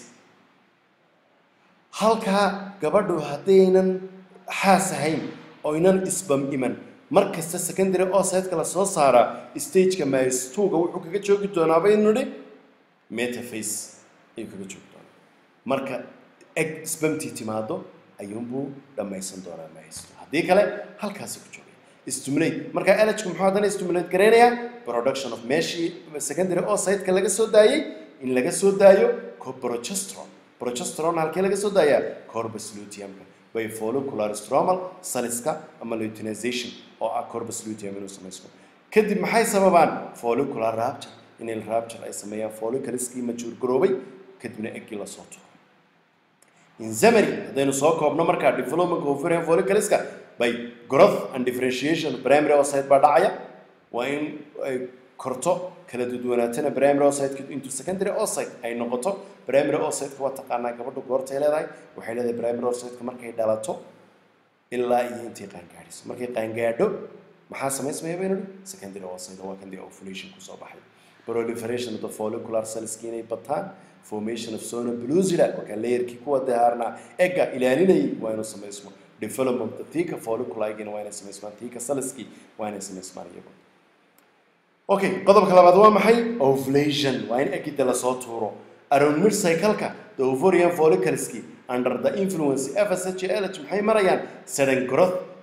halkaa gabadhu haddaynan xaas ahayn oynan isbam iman mar kasta secondary oocyteka la soo saaraa stageka mystoga wuxuu kaga joogi doonaa baynu nidhi metaphase ayuu kaga joogi doonaa marka eg isbamtii timaado ayuunbuu dhammaysan doonaa mysto haddii kale halkaasi ku joogay stimulate marka LH muxuu haddana stimulate gareynayaa production of meeshii secondary oocyteka laga soo daayey in laga soo daayo progesterone progesterone halkee laga soo daayaa corpus luteumka by follicular stromal saliska ama luteinization oo ah corpus luteum inuu samaysmo kadib maxay sababaan follicular rapture inay rapture ay sameeyaan follicleskii majuur garoobay kadibna eggii lasoo tuuro in summary haddaynu soo koobno markaa development ovarian follicleska by growth and differentiation primary oocyte baa dhacaya waa in ay korto kala duwanaatana primary oocyte into secondary oocyte ay noqoto primary oocyte waa taqaanaa gabadhu goortay leedahay waxay leedahay primary oocyte markay dhalato ilaa iyo intay qaangaadhiso markay qaangaadho maxaa samaysmaya baynu nihi secondary oocyte waa kan dee ovulation kusoo baxay proliferation of the follicular cellski inay bataan formation of zona pellucida waa kan layerkii kuwa dahaarnaa egga ilaalinayay waa inuu samaysmo development of thika folliculigina waa inay samaysmaan thika cellski waa inay samaysmaan iyagu okay qodobka labaad waa maxay ovulation waa in eggida lasoo tuuro around mid cycle-ka the ovarian follicleski under the influence FSH LH maxay marayaan sudden growth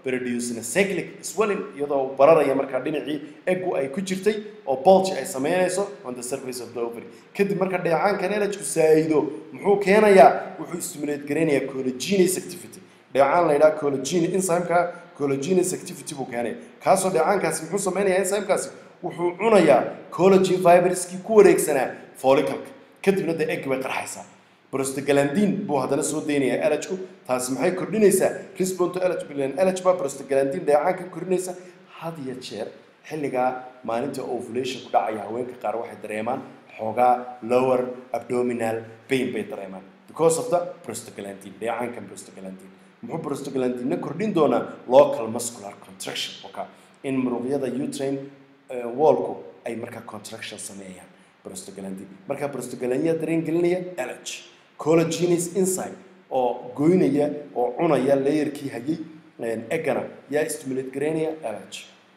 producing a cyclic swelling iyadoo uu bararaya markaa dhinacii eggu ay ku jirtay oo bulge ay sameynayso on the surface of the ovary kadib marka dheecaankan elajku saayido muxuu keenayaa wuxuu stimulate garaynayaa collagenase activity dheecaan la yidhaha collagen enzymeka collagenase activity buu keenaya kaasoo dheecaankaasi muxuu sameynayaa enzymekaasi wuxuu cunayaa collagen fiberskii ku wareegsanaa follicalka kadibna dee egg bay qarxaysaa prostaglandin buu haddana soo daynayaa elajku taasi maxay kordhinaysaa respond to elaj bilan elaj baa prostaglandin dheecaanka kordhinaysa had iyo jeer xilligaa maalinta ovulation ku dhacaya haweenka qaar waxay dareemaan xoogaa lower abdominal pain bay dareemaan because of the prostaglandin dheecaankan prostaglandin muxuu prostaglandinna kordhin doonaa local muscular contraction oka in muruqyada utrain wallku ay markaa contraction sameeyaan prostaglandin markaa prostaglandin yaa dareen gelinaya elaj collagenase enzyme oo goynaya oo cunaya layerkii hayay eggana yaa stimulate garaynaya elaj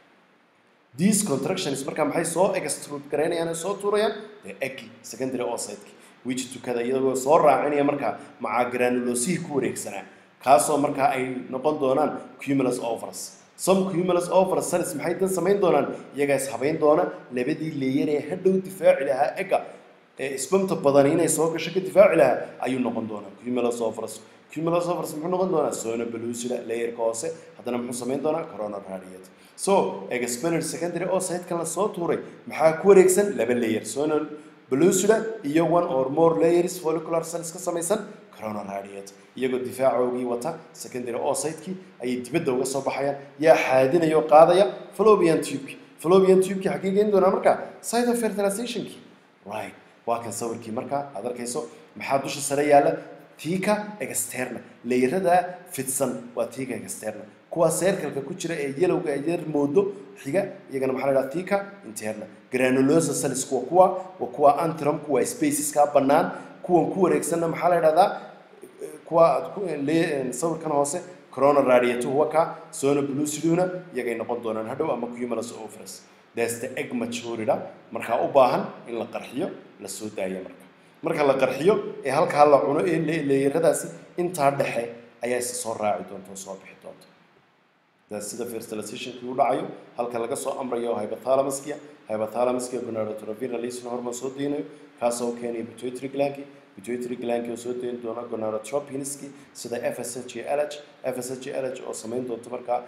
these contractions markaa maxay soo extrude garaynayaan soo tuurayaan the eggi secondary oocyteki which tukada iyagoo soo raacinaya markaa macaa granulosihii ku wareegsanaa kaasoo markaa ay noqon doonaan cumulus overs some cumulus overs cells maxay dan samayn doonaan iyagaa is habayn doona labadii leeyar ee hadhow difaaci lahaa egga ee isbamta badani inay soo gasho ka difaaci lahaa ayuu noqon doonaa cumulus overs cumulus overs muxuu noqon doonaa sona belusida layerka hoose haddana muxuu samayn doonaa corona radiate so expelled secondary oocytekan la soo tuuray maxaa ku wareegsan laba layer sona belusida iyo one or more layers follicular cells ka samaysan corona radiate iyagoo difaacoogii wata secondary oocytekii ayay dibadda uga soo baxayaan yaa xaadinaya oo qaadaya fallopian tubeki fallopian tubeki xaggee geyn doonaa markaa site of fertilizationkii right waa kan sawirkii markaa aad arkayso maxaa dusha sare yaalla tiika externa leyrada fidsan waa tiika externa kuwa circleka ku jira ee yelowga ee yar moodo xiga iyagana maxaa la dhaha tiika interna granulosa cells kuwa kuwa waa kuwa antrum kuwa spaceska bannaan kuwan ku wareegsanna maxaa la dhahdaa kuwa aad ku le- sawirkan hoose corona radiator huwa ka sona bluciduna iyagay noqon doonaan hadhow ama cumulus overs that's the egg maturida markaa u baahan in la qarxiyo la soo daayo marka marka la qarxiyo ee halkaa la cuno ee le- leeyaradaasi intaa dhexe ayaa is soo raaci doonta oo soo bixi doonta that's sida fertilizationkii u dhacayo halka laga soo amrayo hypothalamuska hypothalamuska gonadotropin releasing hormone soo deynayo kaasoo keenaya pituitary glandki pituitary glandki oo soo deyn doona gonadotropinski sida FSH iyo LH FSH iyo LH oo samayn doonto markaa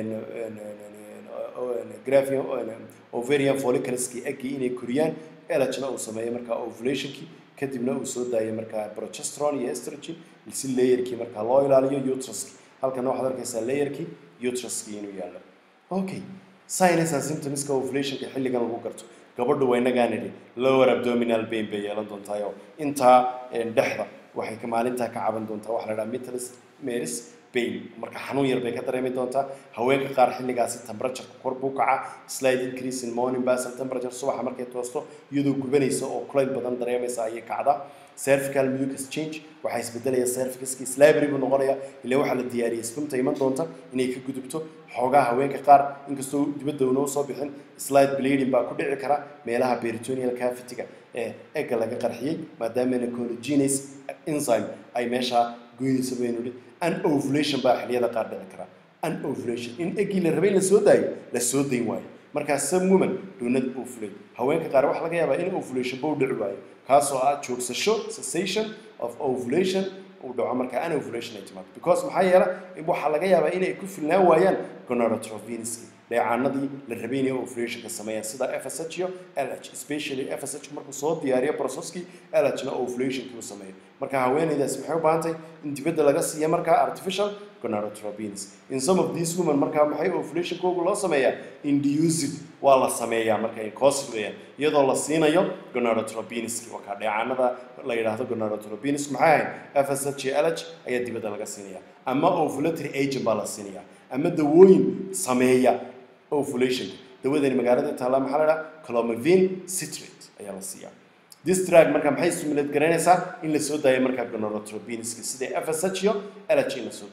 graphing ovarian folliculeski eggii inay koriyaan LHna uu sameeyo markaa ovulationkii kadibna uu soo daayo markaa progesterone iyo estrogen si layerkii markaa loo ilaaliyo uteruski halkana waxaad arkaysaa layerkii uteruskii inuu yaallo okay signs and symptomska ovulationka xilligan lagu garto gabadhu waa inagaa nidhi lower abdominal pain bay yeelan doontaayoo intaa dhexda waxay ka maalintaa ka caban doontaa waxaa la dhaha mittlis meris pain marka xanuun yar bay ka dareemi doontaa haweenka qaar xilligaasi temperature kor buu kacaa slight increase in morning basal temperature subaxa markay toosto iyadoo gubanaysa oo kulayl badan dareemaysa ayay kacdaa cervical mucus change waxaa isbedelaya cervicuskii slavery buu noqonaya ilaa waxaa la diyaariyay spimta iman doonta inay ka gudubto xoogaa haweenka qaar inkastoo dibadda unoo soo bixin slide bleeding baa ku dhici kara meelaha peritoneal cavity-ga ee egga laga qarxiyey maadaamana collagenase enzyme ay meeshaa goynaysa baynu idhi unovulation baa xilliyada qaar dhici kara unovulation in eggii la rabay in la soo daayo la soo dayn waayo markaa some women do not ovulate haweenka qaar waxaa laga yaabaa in ovulation ba u dhici waayo kaasoo ah joogsasho cessation of ovulation uu dhaco markaa anovulation ay timaado because maxaa yeela waxaa laga yaabaa inay ku filnaan waayaan gonadotropinski dheecaanadii la rabay inay ovulationka sameeyaan sida FSH iyo LH especially FSH markuu soo diyaariyo processkii LH na ovulationkii uu sameeyo marka haweeneydaas maxay u baahan tahay in dibadda laga siiyo markaa artificial gonadotropins in some of these women markaa maxay ovulationkoogu loo sameeyaa induced waa la sameeyaa marka ay cost weeyaan iyadoo la siinayo gonadotropinski waa kaa dheecaanada la yidhaahdo gonadotropinsk maxay ahayd FSH iyo LH ayaa dibadda laga siinaya ama ovulatory agent baa la siinaya ama dawooyin sameeya ovulationka dawadani magaalada taalla maxaa la dhaha clomiphene citrate ayaa la siiyaa this drug marka maxay stimulate garaynaysaa in la soo daayo markaa gonadotropinska sida FSH iyo LH in la soo daayo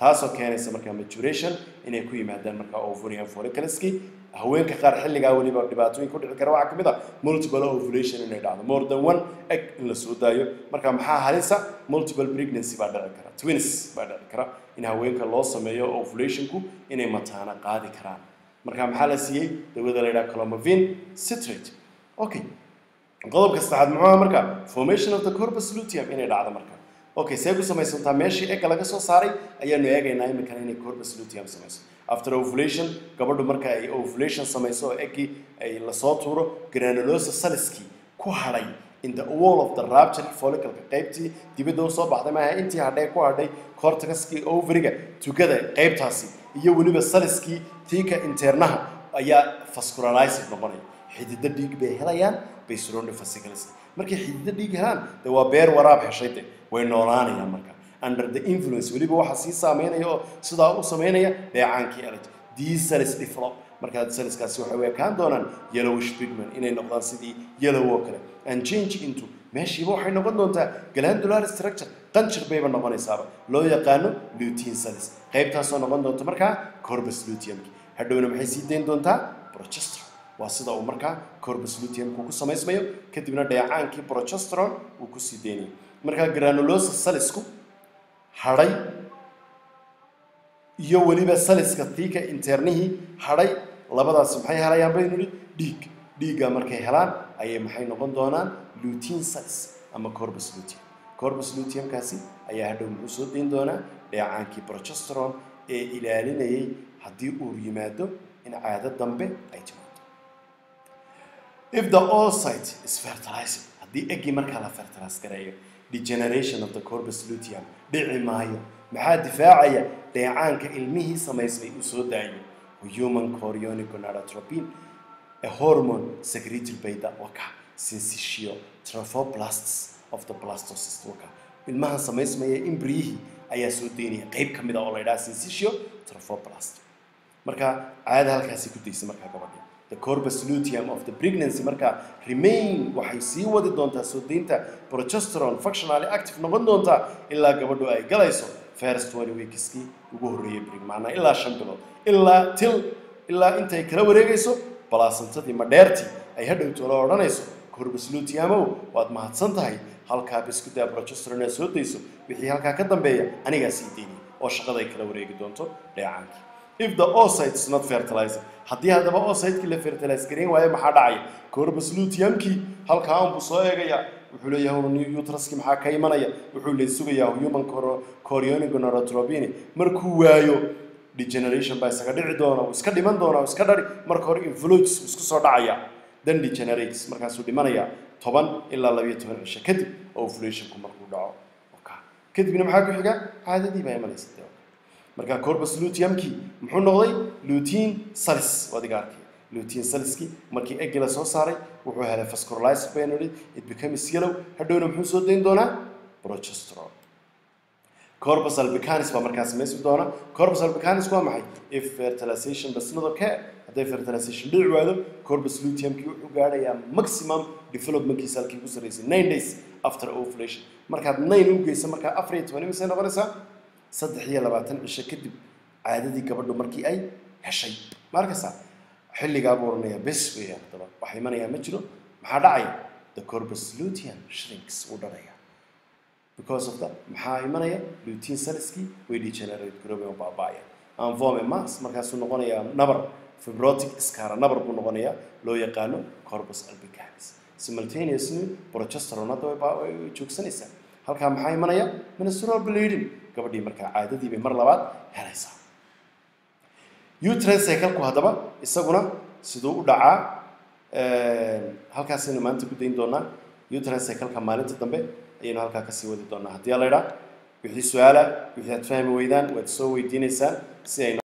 taasoo keenaysa markaa maturation inay ku yimaadaan markaa ovarian follicleski haweenka qaar xilligaa weliba dhibaatooyin ku dhici kara waxaa ka mid a multiple ovulation inay dhacdo more than one egg in la soo daayo marka maxaa halisa multiple pregnancy baa dhici kara twins baa dhici kara in haweenka loo sameeyo ovulationku inay mataana qaadi karaan marka maxaa la siiyey dawada la yidhaha clomovin citrate okay qodobka saddexaad muxuu ahaa marka formation of the corpus luteum inay dhacdo marka okay see ku samaysantaa meeshii egga laga soo saaray ayaanu eegaynaa iminkana inay corpus luteum samayso after ovulation gabadhu marka ay ovulation samayso oo eggii ay lasoo tuuro granulosa saliskii ku hadhay in the wall of the rapture follicleka qaybtii dibadda usoo baxday maaha intii hadhay ku hadhay corticaskii ovariga tugada qaybtaasi iyo weliba saliskii tiika internaha ayaa vascularized noqonaya xididdo dhiig bay helayaan bay surrounded fascicles markay xididdo dhiig helaan de waa beer waraab heshay de way noolaanayaan marka under the influence weliba waxaa sii saameynaya oo sidaa u sameynaya dheecaankii eleg these cells develop markaa cellskaasi waxay u ekaan doonaan yellowish pigment inay noqdaan sidii yellow oo kale and change into meeshiiba waxay noqon doontaa glandular structure qanjir bayba noqonaysaaba loo yaqaano lutein cells qaybtaasoo noqon doonta markaa corpus luteumki hadhowna maxay sii dayn doontaa progesterone waa sida uu markaa corpus luteumku ku samaysmayo kadibna dheecaankii progesterone uu ku sii deynayo markaa granulosa salisku hadhay iyo weliba saliska tiika internihii hadhay labadaas maxay helayaan baynu nidhi dhiig dhiigga markay helaan ayay maxay noqon doonaan lutein salis ama corpus luteum corpus luteumkaasi ayaa hadhow muxuu soo dayn doonaa dheecaankii progesterone ee ilaalinayay haddii uu yimaado in caado dambe ay timaado if the oocyte is fertilized haddii eggii markaa la fertilize gareeyo degeneration of the corpus luteum dhici maayo maxaa difaacaya dheecaanka ilmihii samaysmay uu soo daayo human chorionic gonadotropin a hormone secreted by the waka syncytio trophoblasts of the blastocyst waka ilmahan samaysmaya imbriyihii ayaa soo daynaya qayb ka mid a oo la yidhaha syncytio trophoblast marka caada halkaasi ku daysa markaa gabadhii the corpus luteum of the pregnancy markaa remain waxay sii wadi doontaa soo daynta progesterone functionally active noqon doontaa ilaa gabadhu ay galayso first twenty weekskii ugu horreeyay brig macnaa ilaa shan bilood ilaa til ilaa intay kala wareegayso balaasantadii madheertii ay hadhowto la odhanayso corpus luteumow waad mahadsan tahay halkaa biskudaa progesterone aad soo dayso wixii halkaa ka dambeeya anigaa sii daynaya oo shaqaday kala wareegi doonto dheecaankii if the oocyte is not fertilized haddii haddaba oocytekii la fertilize gareyn waayo maxaa dhacaya corpus luteumkii halkaa unbuu soo eegayaa wuxuu leeyahay utraski maxaa ka imanaya wuxuu le sugayaa human chorionic gonadotropin markuu waayo degeneration baa isaga dhici doona uu iska dhiman doona uu iska dhari marka hore influges uu isku soo dhacaya then degenerates markaasuu dhimanayaa toban ilaa labiyo toban cisho kadib ovulationku markuu dhaco kadibna maxaa ku xiga caadadii baa imanaysa dee marka corpus luteumkii muxuu noqday lutein salis adiga arkay lutein saliskii markii eggi la soo saaray wuxuu helay vascularized binary it becomes yellow hadhowna muxuu soo dayn doonaa progesterone corpus albicanis baa markaa samaysi doona corpus albicanis waa maxay if fertilization does not occur hadday fertilization dhici waado corpus luteumkii wuxuu gaadhayaa maximum developmentkiisa halkii ugu sarreysay nine days after ovulation markaad nine u geyso markaa afar iyo toban imisay noqonaysaa saddex iyo labaatan cisho kadib caadadii gabadhu markii ay heshay ma arkaysaa xilligaa buu oranayaa bes weeyaan haddaba wax imanayaa ma jiro maxaa dhacaya the corpus luteum shrinks wuu dhalaya because of that maxaa imanaya lutein saliskii way degenerate garoobay oo baaba'aya anvome mass markaasuu noqonayaa nabar fibrotic scara nabar buu noqonayaa loo yaqaano corpus albicanis simultaneously progesterone hadda way joogsanaysaa halkaa maxaa imanaya menstrual bleeding gabadhii markaa caadadii bay mar labaad helaysaa uterine cycle-ku haddaba isaguna siduu u dhacaa halkaasaynu maanta ku dayn doonaa uterine cycle-ka maalinta dambe ayaynu halkaa kasii wadi doonaa haddii la idhaa wixii su-aala wixii aad fahmi weydaan waad soo weydiinaysaan si ay